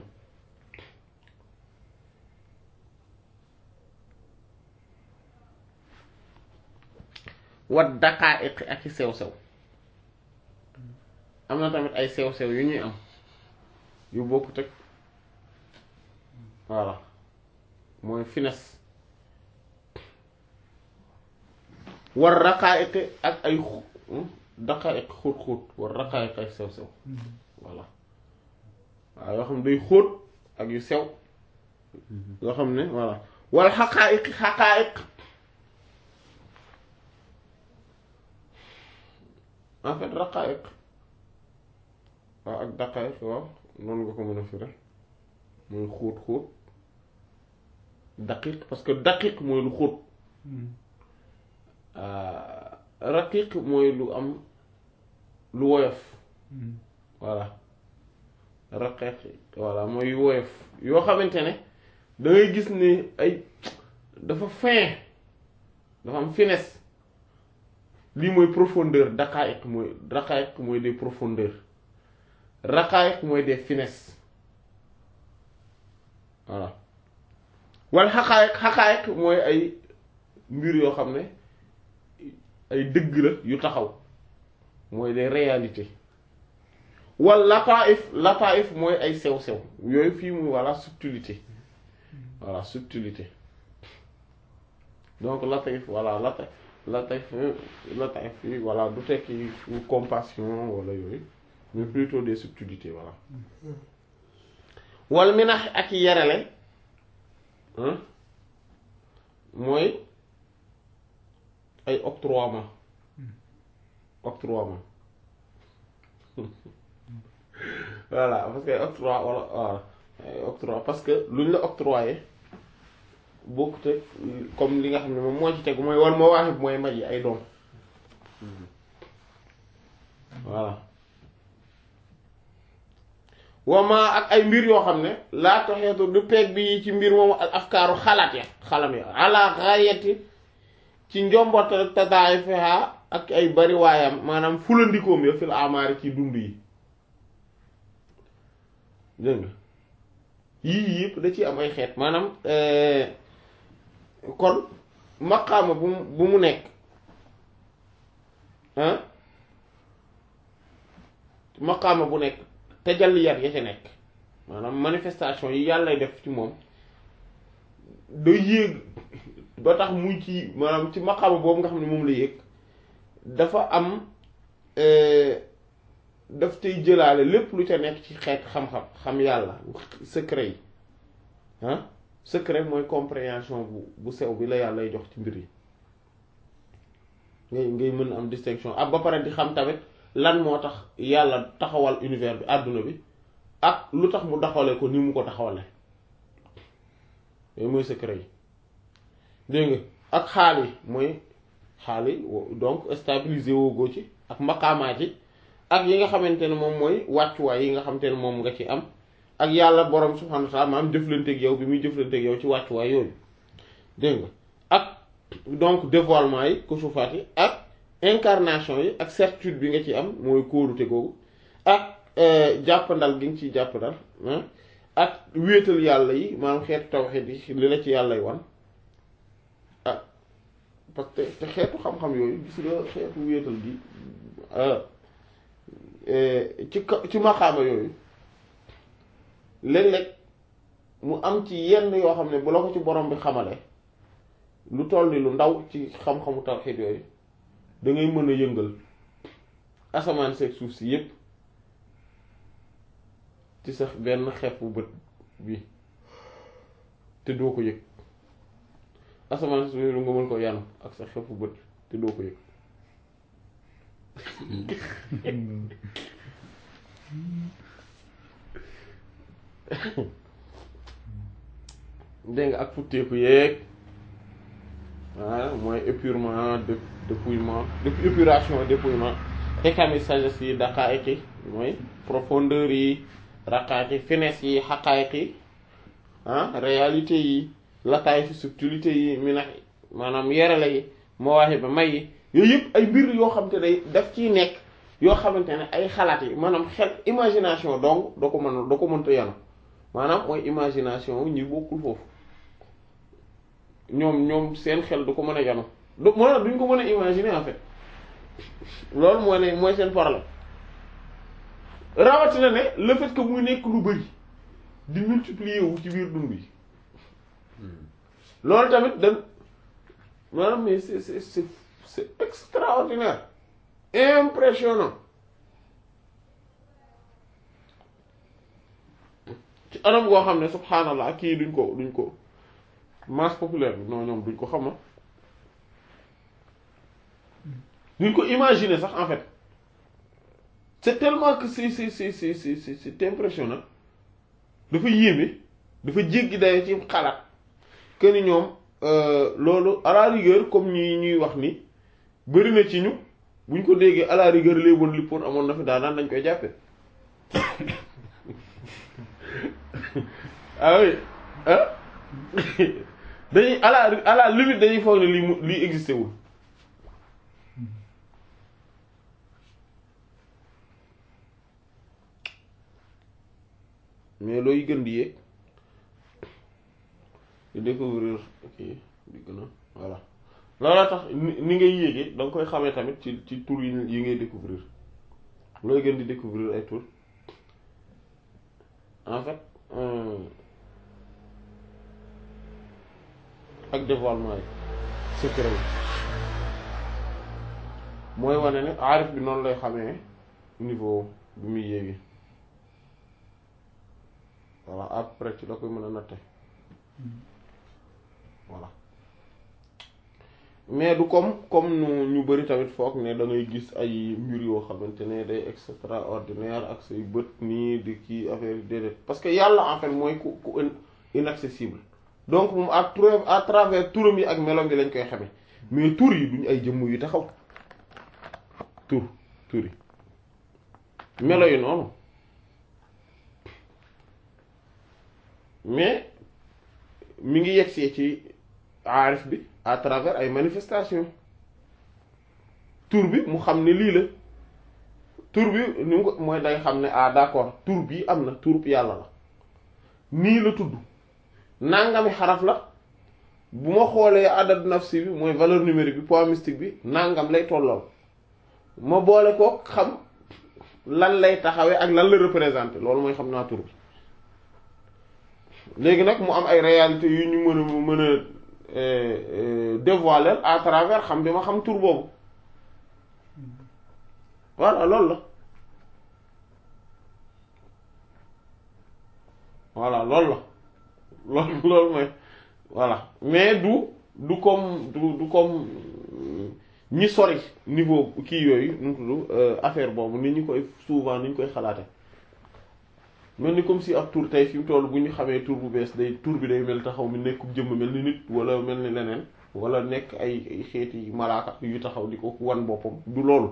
A: wat dakaa iq ak i sew-sew am na tamit ay sew-sew yu ñuy am yu bokkut ak voilà mooy finesse war raqaa'iq ak ay daqaa'iq xóot-xóot war raqaa'iq ay sew-sew voilà waaw yoo xam ne day xóot ak yu sew yoo xam ne voilà wal xaqaa'iq xaqaa'iq en fait raqaa'iq waaw ak daqaa'iq waaw noonu nga ko mën a firi mooy xóot xóot daqiq parce que daqiq mooy lu xóot raqiq mooy lu am lu woyof voilà raqiq voilà mooy woyof yoo xamante ne da ngay gis ni ay dafa fin dafa am finesse lii mooy profondeur daqaa'iq mooy daqaa'iq mooy des profondeurs raqaa'iq mooy des finesses voilà wala xaqaayiq xaqaayiq mooy ay mbir yoo xam ne ay dëgg la yu taxaw mooy des réalités wala lataif lataif mooy ay sew-sew yooyu fii muy voilà subtilité voilà subtilité donc lataif voilà lataif lataif lataif yi voilà du tekki compassion wala yooyu mais plutôt des subtilités voilà wal minax ak yerale mooy ay octroiement octroiement voilà parce que ay octroi wala voilà ay octroi parce que lu ñu la octroyé bokkute comme li nga xam ne moom moo ci tegu mooy wal moo waaxib mooy maj yi ay doom voilà wama ak ay mbir yoo xam ne laa taxeetu du peeg bi ci mbir moomu ak afkaaru xalaat ya xalam ya ala xayati ci njombotal tadaayifiha ak ay bari waayam maanaam fulandikoom ya fil amaari ci dund yi dégg nga yii yëpp da ciy am ay xeet maanaam kon maqaama bu mu bu mu nekk ah maqaama bu nekk tajalliyaat ya ca nekk maanaam manifestation yi yàlla def ci moom day yéeg ba tax muy ci maanaam ci maqaama boobu nga xam ne moom la yéeg dafa am daf tey jëlaale lépp lu ca nekk ci xeet xam-xam xam yàlla secret yi ah secret mooy compréhension bu bu sew bi la yàllay jox ci mbir yi ngay ngay mën am distinction ak ba pare di xam tamit lan moo tax yàlla taxawal univers bi àdduna bi ak lu tax mu taxawale ko ni mu ko taxawale yooyu mooy secret yi dégg nga ak xaal yi mooy xaal yi donc stabiliser woogoo ci ak maqaamaa ci ak yi nga xamante ne moom mooy wàccuwaay yi nga xamante ne moom nga ci am ak yàlla borom subhanahu wa ta'ala maam jëflanteeg yow bi muy jëflanteeg yow ci wàccuwaay yooyu dégg nga ak donc dévoilement yi kusufaat yi ak incarnation yi ak certitude bi nga ci am mooy kóolute googu ak jàppandal gi nga ciy jàppandal ak wéetal yàlla yi maanaam xeetu tawhid yi li la ci yàlla y wan ah parce que te xeetu xam-xam yooyu gis nga xeetu wéetal gi ci ci maqaama yooyu léeg-léeg mu am ci yenn yoo xam ne bu la ko ci borom bi xamale lu toll ni lu ndaw ci xam-xamu tawhid yooyu da ngay mën a yëngal asamaan seeg suuf si yépp ci sax benn xeefu bët bi te doo ko yëg asamaan si lu nga mën ko yanu ak sa xeefu bët te doo ko yëg dégg nga ak futteeku yeeg waaw mooy épurement de dépouillement depuis épuration dépouillement xekami sagesse yi daqaayiq yi mooy profondeur yi raqaayiq yi finesse yi xaqaayiq yi ah réalité yi lataay fi subtilité yi minax maanaam yerale yi mawaahi ba may yi yooyu yëpp ay mbir yoo xam te day daf ciy nekk yoo xamante ne ay xalaat yi maanaam xel imagination donc doo ko mën doo ko mënta yanu maanaam mooy imagination ñi bokkul foofu ñoom ñoom seen xel du ko mën a yanu du moo duñ ko mën a imaginer en fait loolu mooy ne mooy seen problème rawatina ne le fait que muy nekk lu bari di multiplier wu ci biir dund yi loolu tamit dañ maanaam mais c'est c'est c'est c'est extraordinaire impressionnant ci anam goo xam ne subhanallah kii duñ ko duñ ko masse populaire bi non ñoom duñ ko xama duñ ko imaginer sax en fait c'est tellement que c'est c'est c'est c'est c'est c'est impressionnant dafa yéeme dafa jéggi dayo ci xalaat que ni ñoom loolu à la rigueur comme ñi ñuy wax ni bëri na ci ñu buñ ko déggee à la rigueur léeboon lippoon amoon na fi daanaan dañ koy jàppe ah oui ah dañuy à la à la limite dañuy foog ne lii mu lii existé wul mais looy gën di yéeg di découvrir kii di gën a voilà looloo tax ni ngay yéegee da nga koy xamee tamit ci ci tur yi yi ngay découvrir looy gën di découvrir ay tur en fait ak dévoilement yi secret yi mooy wane ne aarif bi noonu lay xamee niveau bi muy yéegi voilà après ci la koy mën a natte voilà mais du comme comme nu ñu bari tamit foog ne da ngay gis ay mbir yoo xamante ne day extraordinaire ak say bët nii di kii affaire yi déedéet parce que yàlla en fait mooy ku ku inaccessible donc moom à travers à travers turam yi ak melom yi lañ koy xamee mais tur yi duñ ay jëmm yu taxaw tur tur yi melo yi noonu mais mi ngi yegsee ci aarif bi à travers ay manifestations tur bi mu xam ne lii la tur bi ni mu ko mooy day xam ne ah d'accord tur bi am na tur yàlla la nii la tudd nangami xaraf la bu ma xoolee adad nafsi bi mooy valeur numérique bi poids mystique bi nangam lay tollool ma boole ko xam lan lay taxawee ak lan la représenter loolu mooy xam naa tur bi léegi nag mu am ay réalités yu ñu mën a mën a dévoiler à travers xam bi ma xam tur boobu voilà loolu la voilà loolu la loolu loolu mooy voilà mais du du comme du du comme ñi sori niveau kii yooyu nu mu tudd affaire boobu ni ñu koy souvent ni ñu koy xalaate mel ni comme si ab tur tey fi mu toll bu ñu xamee tur bu bees day tur bi day mel taxaw mi nekk jëmm mel ni nit wala mel ni leneen wala nekk ay ay xeeti malaaka yu taxaw di ko wan boppam du loolu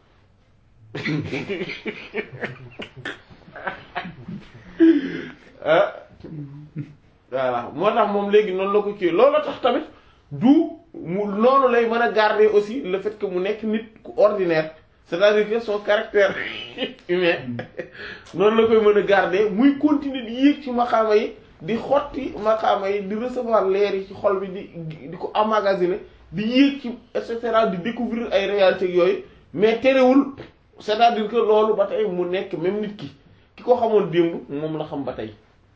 A: voilà moo tax moom léegi noonu la ko kii loolu tax tamit du mu noonu lay mën a garder aussi le fait que mu nekk nit ku ordinaire c'est-à-dire que son caractère humain noonu la koy mën a garder muy continuer di yéeg ci maqaama yi di xotti maqaama yi di recevoir leer yi ci xol bi di di ko emmagasiner di yéeg ci et cetera di découvrir ay réalités yooyu mais terewul c'est-à-dire que loolu ba tey mu nekk même nit ki ki ko xamoon démb moom la xam ba tey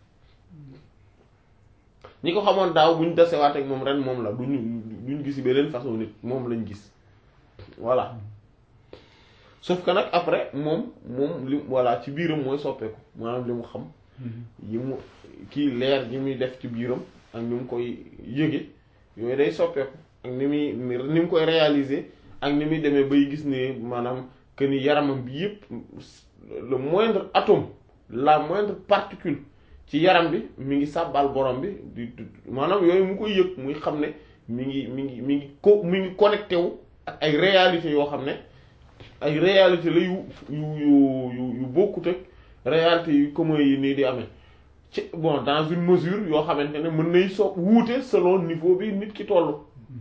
A: ñi ko xamoon daaw bu ñu desewaat ak moom ren moom la duñu duñu gis beneen façon nit moom lañ gis voilà sauf que nag après moom moom li voilà ci biiram mooy soppeeku maanaam li mu xam yi mu kii leer gi muy def ci biiram ak ni mu koy yëge yooyu day soppeeku ak ni muy ni mu koy réaliser ak ni muy demee bay gis ne maanaam que ni yaramam bi yépp le moindre atome la moindre particule ci yaram bi mi ngi sàbbal borom bi di maanaam yooyu mu koy yëg muy xam ne mi ngi mi ngi mi ngi ko mi ngi connecté wu ak ay réalités yoo xam ne ay réalité la yu yu yu yu bokkut ak réalité yu commun yi nii di amee ci bon dans une mesure yoo xamante ne mën nay so wuute selon niveau bi nit ki toll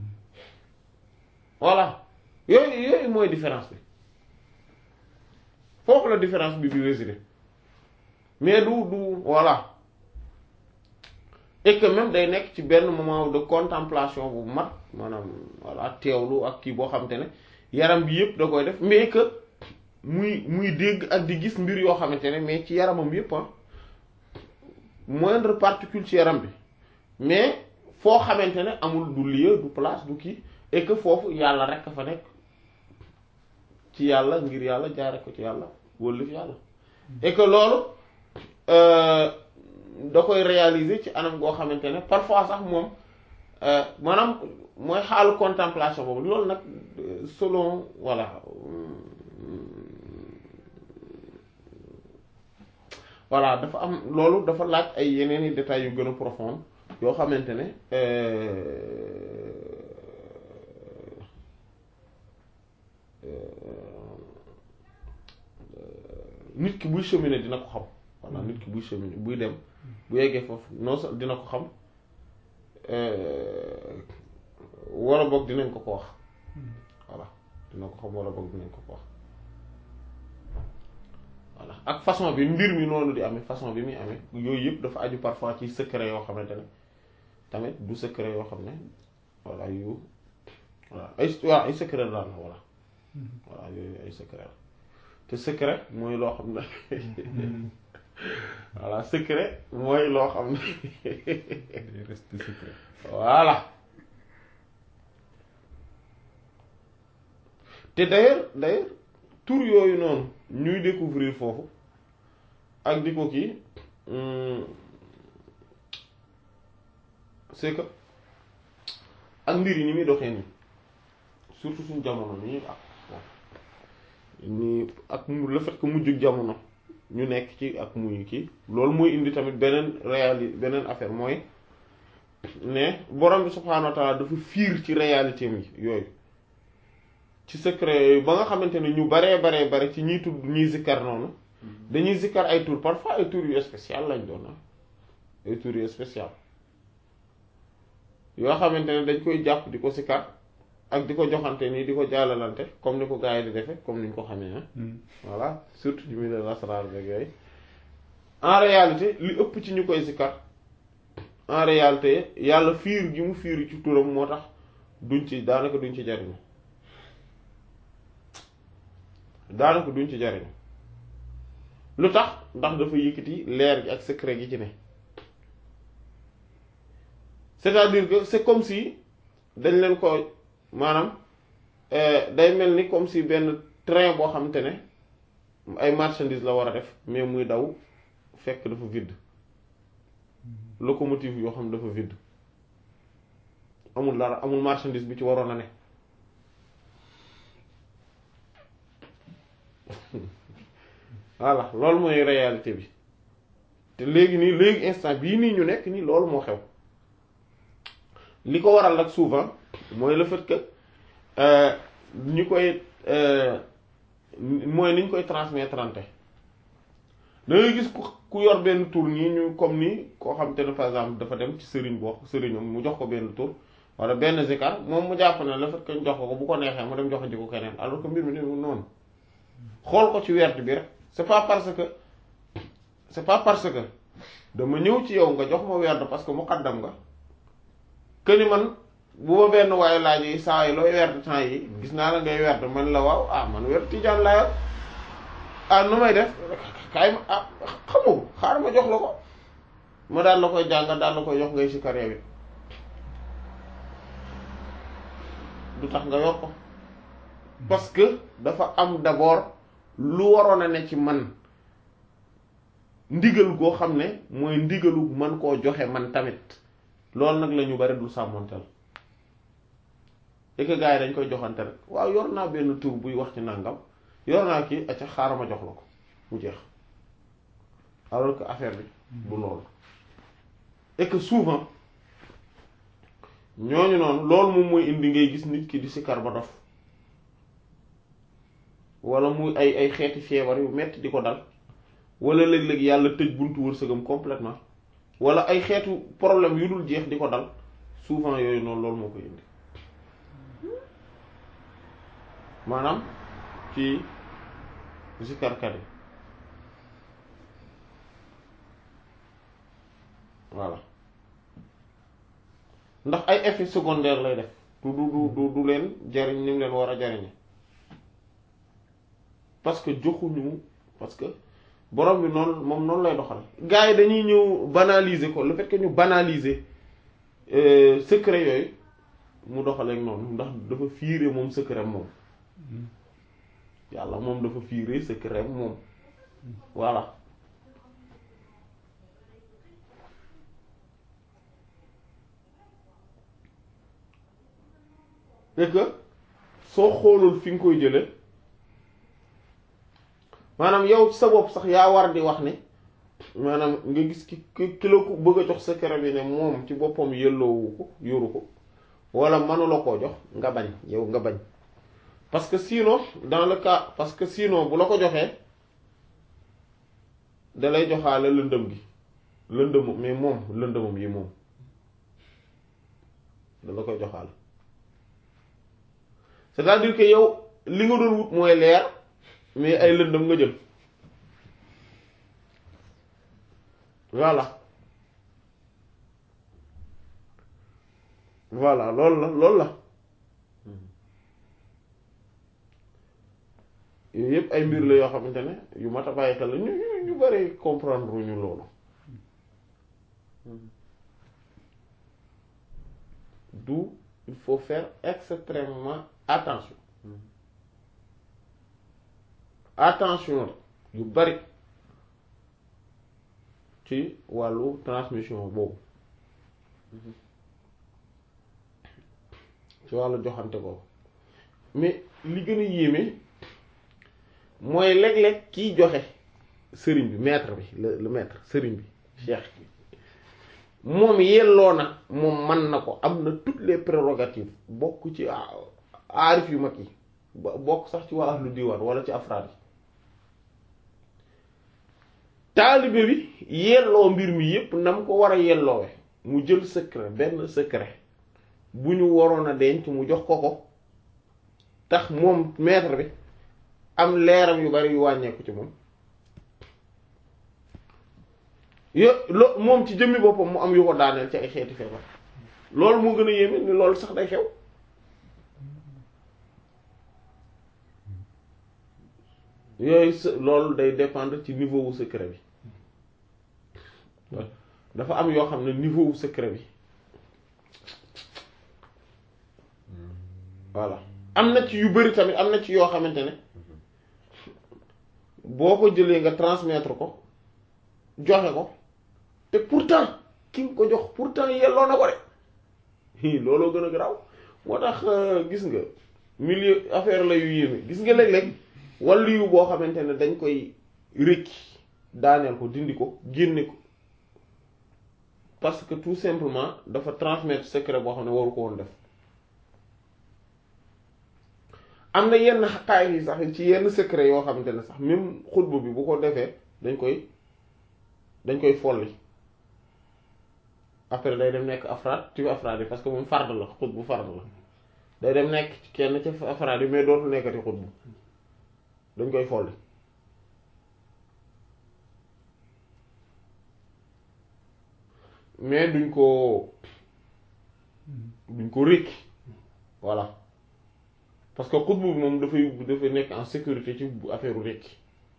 A: voilà yooyu yooyu mooy différence bi foofu la différence bi bi résider mais du du voilà et que même day nekk ci benn moment de contemplation bu mat maanaam voilà teewlu ak kii boo xamante ne yaram bi yëpp da koy def mais que muy muy dégg ak di gis mbir yoo xamante ne mais ci yaramam yëpp ah moindre particule ci yaram bi mais foo xamante ne amul du lieu du place du kii et que foofu yàlla rek a fa nekk ci yàlla ngir yàlla jaare ko ci yàlla wëllif yàlla et que loolu da koy réaliser ci anam goo xamante ne parfois sax moom maanaam mooy xaalu contemplation boobu loolu nag selon voilà voilà dafa am loolu dafa laaj ay yeneen i détails yu gën a profond yoo xamante ne nit ki buy cheminer dina ko xam voilà nit ki buy cheminer buy dem bu yeggee foofu non sa dina ko xam wala boog dinañ ko ko wax voilà dina ko xam wala boog dinañ ko ko wax voilà ak façon bi mbir mi noonu di amee façon bi muy amee yooyu yëpp dafa aju parfois ci secret yoo xamante ne tamit du secret yoo xam ne voilà yu voilà ay voilà ay secret daal la voilà voilà yooyu ay secret la te secret mooy loo xam ne voilà secret mooy loo xam ne
B: reste secret
A: voilà te d'ailleurs d'ailleurs tur yooyu noonu ñuy découvrir foofu ak di ko kii c'est que ak mbir yi ni muy doxee nii surtout suñu jamono nii ak nii ak le fait que mujjug jamono ñu nekk ci ak muy kii loolu mooy indi tamit beneen réali beneen affaire mooy ne borom bi subhaanahu wa ta'ala dafa fiir ci réalité mi yooyu ci secret yooyu ba nga xamante ne ñu baree baree bare ci ñiy tudd ñuy zikkar noonu dañuy zikkar ay tur parfois ay tur yu spécial lañ doon ay tur yu spécial yoo xamante ne dañ koy jàpp di ko zikkar ak di ko joxante nii di ko jàllalante comme ni ko gars yi di defe comme ni ñu ko xamee ah voilà surtout ci milieu lasrar beeg yooyu en réalité li ëpp ci ñu koy zikkar en réalité yàlla fiir gi mu fiir ci turam moo tax duñ ci daanaka duñ ci jariñu daanaka duñ ci jariñu lu tax ndax dafa yëkkati leer gi ak secret gi ci ne c'est-à-dire que c'est comme si dañ leen ko maanaam day mel ni comme si benn train boo xamante ne ay marchandises la war a def mais muy daw fekk dafa vide locomotive yoo xam dafa vide amul dara amul marchandise bi ci waroon a ne voilà loolu mooy réalité bi te léegi nii léegi instant bii nii ñu nekk nii loolu moo xew li ko waral nag souvent mooy le fait que ñu koy mooy ni ñu koy transmettre da ngay gis ku ku yor benn tur nii ñu comme ni koo xam te ne par exemple dafa dem ci sëriñ boo sëriñam mu jox ko benn tur wala benn zikar moom mu jàpp ne le fait que ñu jox ko ko bu ko neexee mu dem jox ji ko keneen alors que mbir mi demul noonu xool ko ci werd bi rek c'est pas parce que c'est pas parce que dama ñëw ci yow nga jox ma werd parce que muqaddam nga que ni man bu ma benn waaye laaj yi saa yi looy werd temps yi gis naa la ngay werd man la waaw ah man werd tijaan laa yor ah nu may def kaay ma ah xamoo xaar ma jox la ko ma daal la koy jàngal daal la koy jox ngay si carrière bi du tax nga yor ko parce que dafa am d'abord lu waroon a ne ci man ndigal goo xam ne mooy ndigalu man koo joxe man tamit loolu nag la ñu bari du sàmmonteel et que gars yi dañ koy joxante rek waaw yor naa benn tur buy wax ci nangam yor naa kii acca xaaral ma jox la ko mu jeex alors que affaire bi du loolu et que souvent ñooñu noonu loolu moom mooy indi ngay gis nit ki di sikar ba dof wala muy ay ay xeeti feebar yu metti di ko dal wala léeg-léeg yàlla tëj buntu wërsëgam complètement wala ay xeetu problème yu dul jeex di ko dal souvent yooyu noonu loolu moo koy indi maanaam ci zikarkat yi voilà ndax ay effets secondaires lay def du du du du leen jariñ ni mu leen war a jariñe parce que joxuñu parce que borom bi noonu moom noonu lay doxal gars yi dañuy ñëw banaliser ko le fait que ñu banaliser secret yooyu mu doxaleek noonu ndax dafa fiire moom secret moom yàlla moom dafa fiire secret moom voilà et que soo xoolul fi nga koy jële maanaam yow ci sa bopp sax yaa war di wax ne maanaam nga gis ki ki la ko bëgg a jox secret bi ne moom ci boppam yelloowu ko yoru ko wala mënula koo jox nga bañ yow nga bañ parce que sinon dans le cas parce que sinon bu la ko joxee da lay joxaale lëndëm gi lëndëm mais moom lëndëmam yi moom da la koy joxaale c'est-à-dire que yow li nga doon wut mooy leer mais ay lëndëm nga jël voilà voilà loolu la loolu la yooyu yëpp ay mbir la yoo xamante ne yu mat a bàyyi xel la ñu ñu ñu bari comprendre ñu loolu d'où il faut faire extrêmement attention attention yu bari ci wàllu transmission boobu ci wàllu joxante boobu mais li gën a yéeme mooy léeg-léeg kiy joxe sëriñ bi maître bi le le maître sëriñ bi cheikh bi moom yelloo na moom man na ko am na toutes les prérogatives bokk ci aarif yu mag yi bokk sax ci waa ahlu diwaan wala ci afraad yi taalibe bi yelloo mbir mi yépp na mu ko war a yelloowe mu jël secret benn secret bu ñu waroon a denc mu jox ko ko tax moom maître bi am leeram yu bari yu wàññeeku ci moom yo lo moom ci jëmmi boppam mu am yu ko daaneel ci ay xeeti feebar loolu moo gën a yéeme ni loolu sax day xew yooyu s loolu day dépendre ci niveau wu secret bi dafa am yoo xam ne niveau wu secret bi voilà am na ci yu bari tamit am na ci yoo xamante ne boo ko jëlee nga transmettre ko joxe ko te pourtant ki nga ko jox pourtant yelloo na ko de looloo gën a garaaw moo tax gis nga milieu affaire la yu yéeme gis nga léeg-léeg wàllu yu boo xamante ne dañ koy rékki daaneel ko dindi ko génne ko parce que tout simplement dafa transmettre secret boo xam ne waru ko woon def am na yenn xaqaay yi sax ci yenn secret yoo xamante ne sax même xutba bi bu ko defee dañ koy dañ koy folli après day dem nekk afraad ci afraad yi parce que moom fard la xut bu fard la day dem nekk ci kenn ci afraad yi mais dootu nekkati xut bu dañ koy folli mais duñ ko duñ ko rékki voilà parce que xut bu moom dafay dafay nekk en sécurité ci affaire u rékki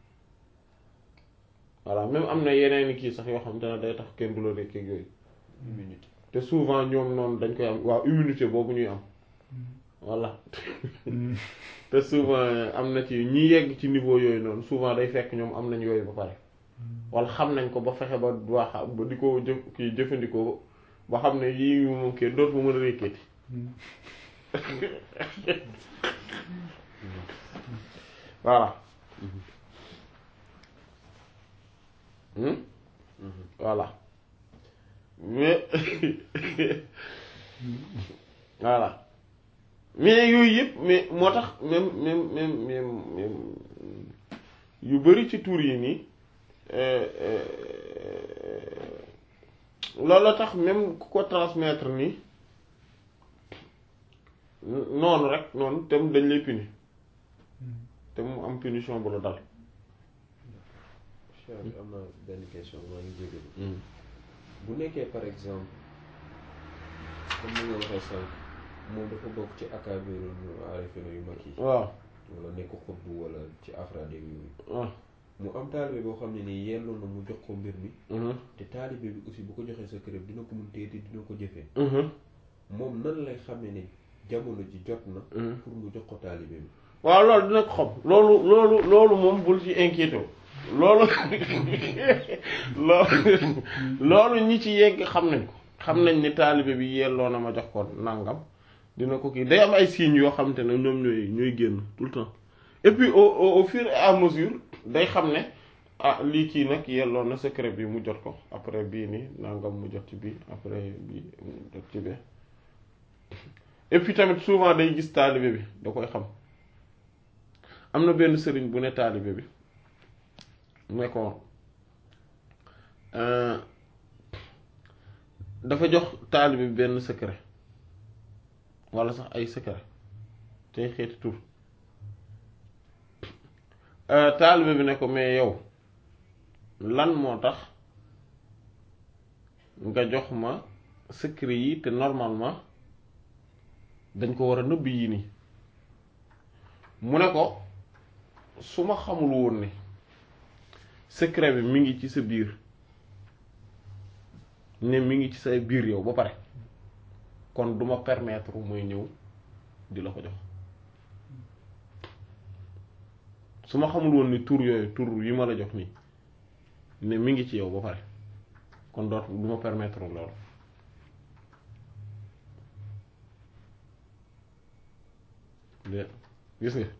A: voilà même am na yeneen kii sax yoo xam te ne day tax kenn du la rékki ak yooyu
B: immunité
A: te souvent ñoom noonu dañ koy am waaw immunité boobu ñuy am voilà te souvent am na ci ñi yegg ci niveau yooyu noonu souvent day fekk ñoom am nañ yooyu ba pare wala xam nañ ko ba fexe ba waa ba di ko jëf kii jëfandikoo ba xam ne yii moom kenn dootu ma mën a rékkeeti voilà voilà mais voilà mais yooyu yëpp mais moo tax même même même même même yu bari ci tur yi nii loolu la tax même ku ko transmettre nii noonu rek noonu te dañ lay puni te mu am punition bu la dal
B: Cheikh am na benn question maa ngi jégalu bu nekkee par exemple comme ni nga waxee sànq moom dafa bokk ci akaabiru aarifina yu mag yi
A: waaw
B: wala nekk xutbu wala ci afraade yooyu
A: waaw
B: mu am taalibe boo xam ne nii yelloo na mu jox ko mbir mi te taalibe bi aussi bu ko joxee sa kër dina ko mun téye te dina ko jëfee moom nan lay xamee ne jamono ji jot na pour mu jox ko taalibe bi
A: waaw loolu dina ko xam loolu loolu loolu moom bul ci inquiété wu loolu loolu loolu ñi ci yegg xam nañ ko xam nañ ni taalibe bi yelloo na ma jox ko nangam dina ko kii day am ay signes yoo xamante ne ñoom ñooy ñooy génn tout le temps et puis au au au fur et à mesure day xam ne ah lii kii nag yelloo na secret bi mu jot ko après bii nii nangam mu jot ci bii après bii mu jot ci bee et puis tamit souvent day gis taalibe bi da koy xam am na benn sëriñ bu ne taalibe bi ne ko dafa jox taalibe bi benn secret walla sax ay secret tey xeeti tur taalibe bi ne ko mais yow lan moo tax nga jox ma secret yi te normalement dañ ko war a nëbb yii nii mu ne ko su ma xamul woon ne secret bi mi ngi ci sa biir ne mi ngi ci sa biir yow ba pare kon duma permettre muy ñëw di la ko jox su ma xamul woon ni tur yooyu tur yi ma la jox nii ne mi ngi ci yow ba pare kon doot duma permettre loolu de gis nga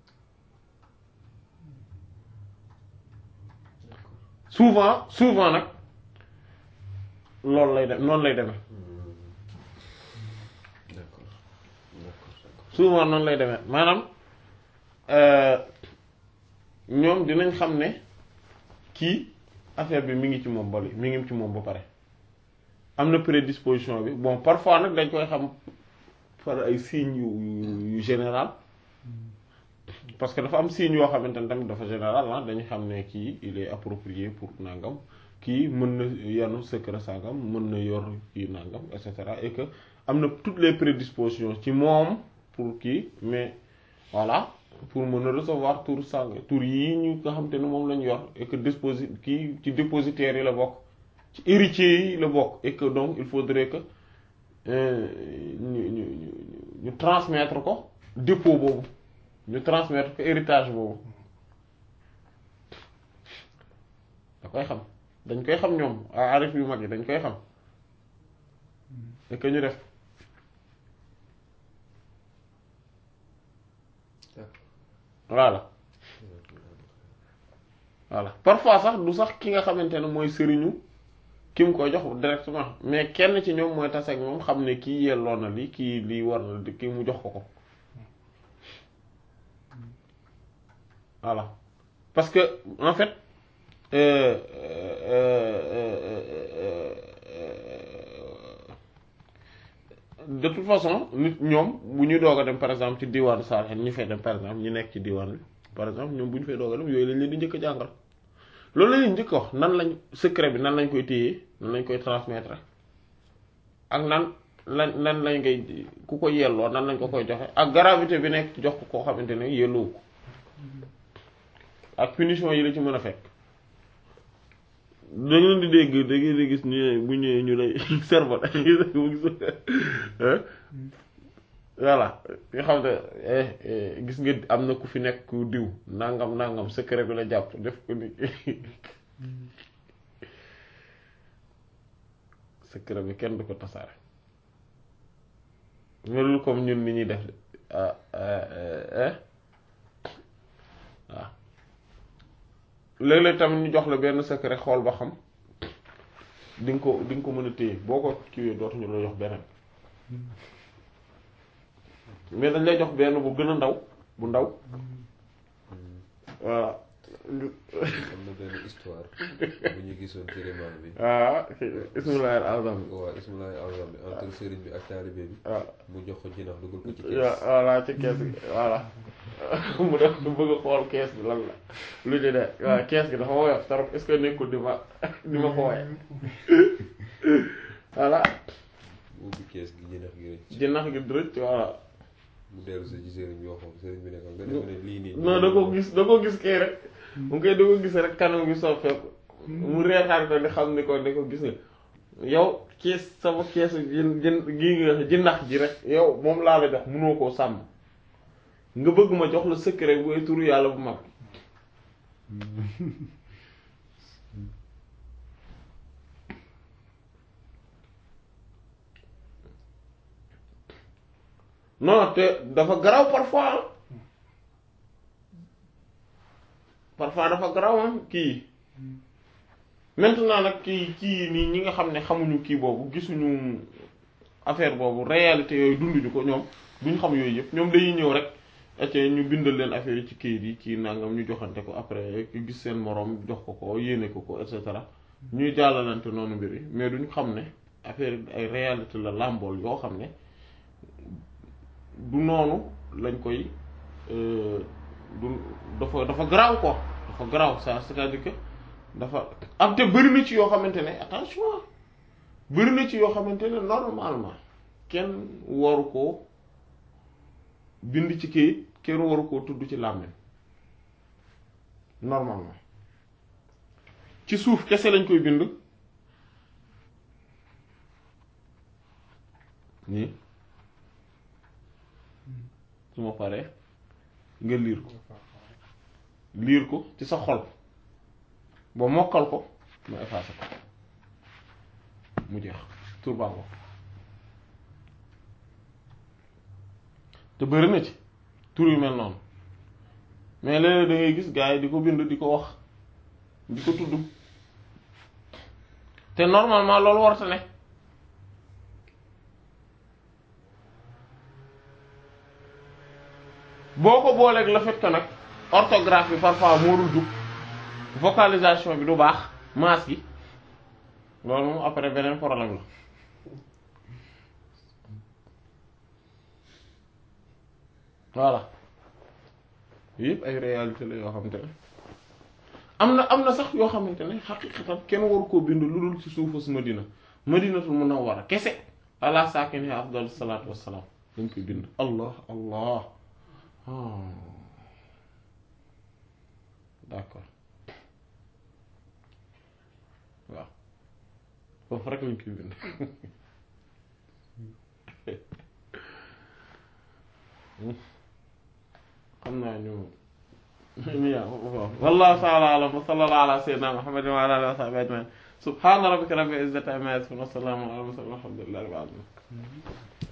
A: souvent souvent nag loolu lay dem noonu lay demee
B: d'accord d'accord d'accord
A: souvent noonu lay demee maanaam ñoom dinañ xam ne kii affaire bi mi ngi ci moom bali mi ngi ci moom ba pare am na prédisposition bi bon parfois nag dañ koy xam par ay signes yu yu général parce que dafa am signe yoo xamante ne tamit dafa général ah dañu xam ne kii il est approprié pour nangam kii mën na yanu secret sangam mën na yor kii nangam et cetera et que am na toutes les prédispositions ci moom pour kii mais voilà pour mën a recevoir tour sang tour yii ñu nga xam te ne moom lañu yor et que déposi kii ci dépositaires yi la bokk ci héritiers yi la bokk et que donc il faudrait que ñu ñu ñu ñu transmettre ko dépôt boobu ñu transmettre ko héritage boobu da koy xam dañ koy xam ñoom arif yu mag yi dañ koy xam et que ñu def voilà voilà parfois sax du sax ki nga xamante ne mooy sëriñu ki mu koy jox directement mais kenn ci ñoom mooy tase ak moom xam ne kii yelloo na li kii lii war na di kii mu jox ko ko voilà parce que en fait euh, euh, euh, de toute façon nit ñoom bu ñu doog a dem par exemple ci diwaanu Saalum ñu fay dem par exemple ñu nekk ci diwaan bi par exemple ñoom bu ñu fay doog a dem yooyu lañ leen di njëkk a jàngal loolu la ñuy njëkk wax nan lañ secret bi nan lañ koy téye nan lañ koy transmettre ak nan lan nan lañ koy ku ko yelloo nan lañ ko koy joxe ak gravité bi nekk jox ko koo xamante ne yelloo ko ak punition yi la ci mën a fekk da ngeen di dégg da ngeen di gis ñu bu ñëwee ñu lay servo voilà nga xam ne gis nga am na ku fi nekk ku diw nangam nangam secret bi la jàpp def ko ni secret bi kenn du ko tasaare melul comme ñun ni ñuy def de waaw léeg-léeg tamit ñu jox la benn secret xool ba xam di nga ko di nga ko mën a téye boo ko kiiwee dootuñu la jox beneen mais dañ lay jox benn bu gën a ndaw bu ndaw voilà.
B: am na benn histoire bu ñu gisoon ci rimaan bi.
A: ah ismullahi al-azam bi.
B: waaw ismullahi al-azam bi entre sëriñ bi ak taalibe bi.
A: waaw
B: mu jox ko jinax dugal ko ci kees.
A: voilà ci kees gi voilà mu def du bëgg a xool kees bi lan la lu ñu ne waaw kees gi dafa woyof trop est-ce que nekkul di ma di ma fooye voilà
B: ubbi kees gi jinax gi rëcc.
A: jinax gi rëcc voilà.
B: mu dellu si ci sëriñ bi waxoon sëriñ bi ne ko nga def ne lii nii.
A: non da ko gis da ko gis kii rek mu koy da ko gis rek kanam gi soppeeku mu reetaan ko di xam ni ko ni ko gis nga yow kees sama keesu jën jën gii nga jinax ji rek yow moom laa la jox mënoo koo sàmm nga bëgg ma jox la secret bu turu yàlla bu mag non te dafa garaw parfois parfois dafa garaw kii maintenant nag kii kii nii ñi nga xam ne xamuñu kii boobu gisuñu affaire boobu réalité yooyu dunduñu ko ñoom duñ xam yooyu yëpp ñoom dañuy ñëw rek ete ñu bindal leen affaire yi ci kayit yi kii nangam ñu joxante ko après gis seen moroom jox ko ko yéene ko ko et cetera ñuy jàllalante noonu mbir yi mais duñ xam ne affaire ay réalité la làmbool yoo xam ne du noonu lañ koy du dafa dafa garaaw quoi dafa garaaw ça c'est-à-dire que dafa am te bëri na ci yoo xamante ne attention bëri na ci yoo xamante ne normalement kenn waru koo bind ci kayit kenn waru koo tudd ci làmmiñ normalement ci suuf kese lañ koy bind nii su ma paree nga liir ko liir ko ci sa xol ba mokkal ko ma effacé ko mu jeex tur baa ko te bëri na ci tur yu mel noonu mais léeg-léeg da ngay gis gars yi di ko bind di ko wax di ko tudd te normalement loolu warta ne boo ko booleeg le fait que nag orthographe bi parfois moo dul jub vocalisation bi du baax maas gi loolu moom après beneen problème la voilà yëpp ay réalité la yoo xamante ne am na am na sax yoo xamante ne xaqiqatan kenn waru koo bind lu dul ci suufus Madina Madinatul Munawwara kese ala saakini afdalu salaatu wassalaam dañ koy bind allah allah d'accord waaw foofu rek lañ koy bind xam naa ñu ñu wallahu ta'ala a'lam wa sallallahu ala sayyidina muhammadin wa ala alihi wa sahbihi ajma'in subhana rabbika rabbil izzati amma yasifun wa salamun ala al mursalin walhamdulillahi rabbil alamin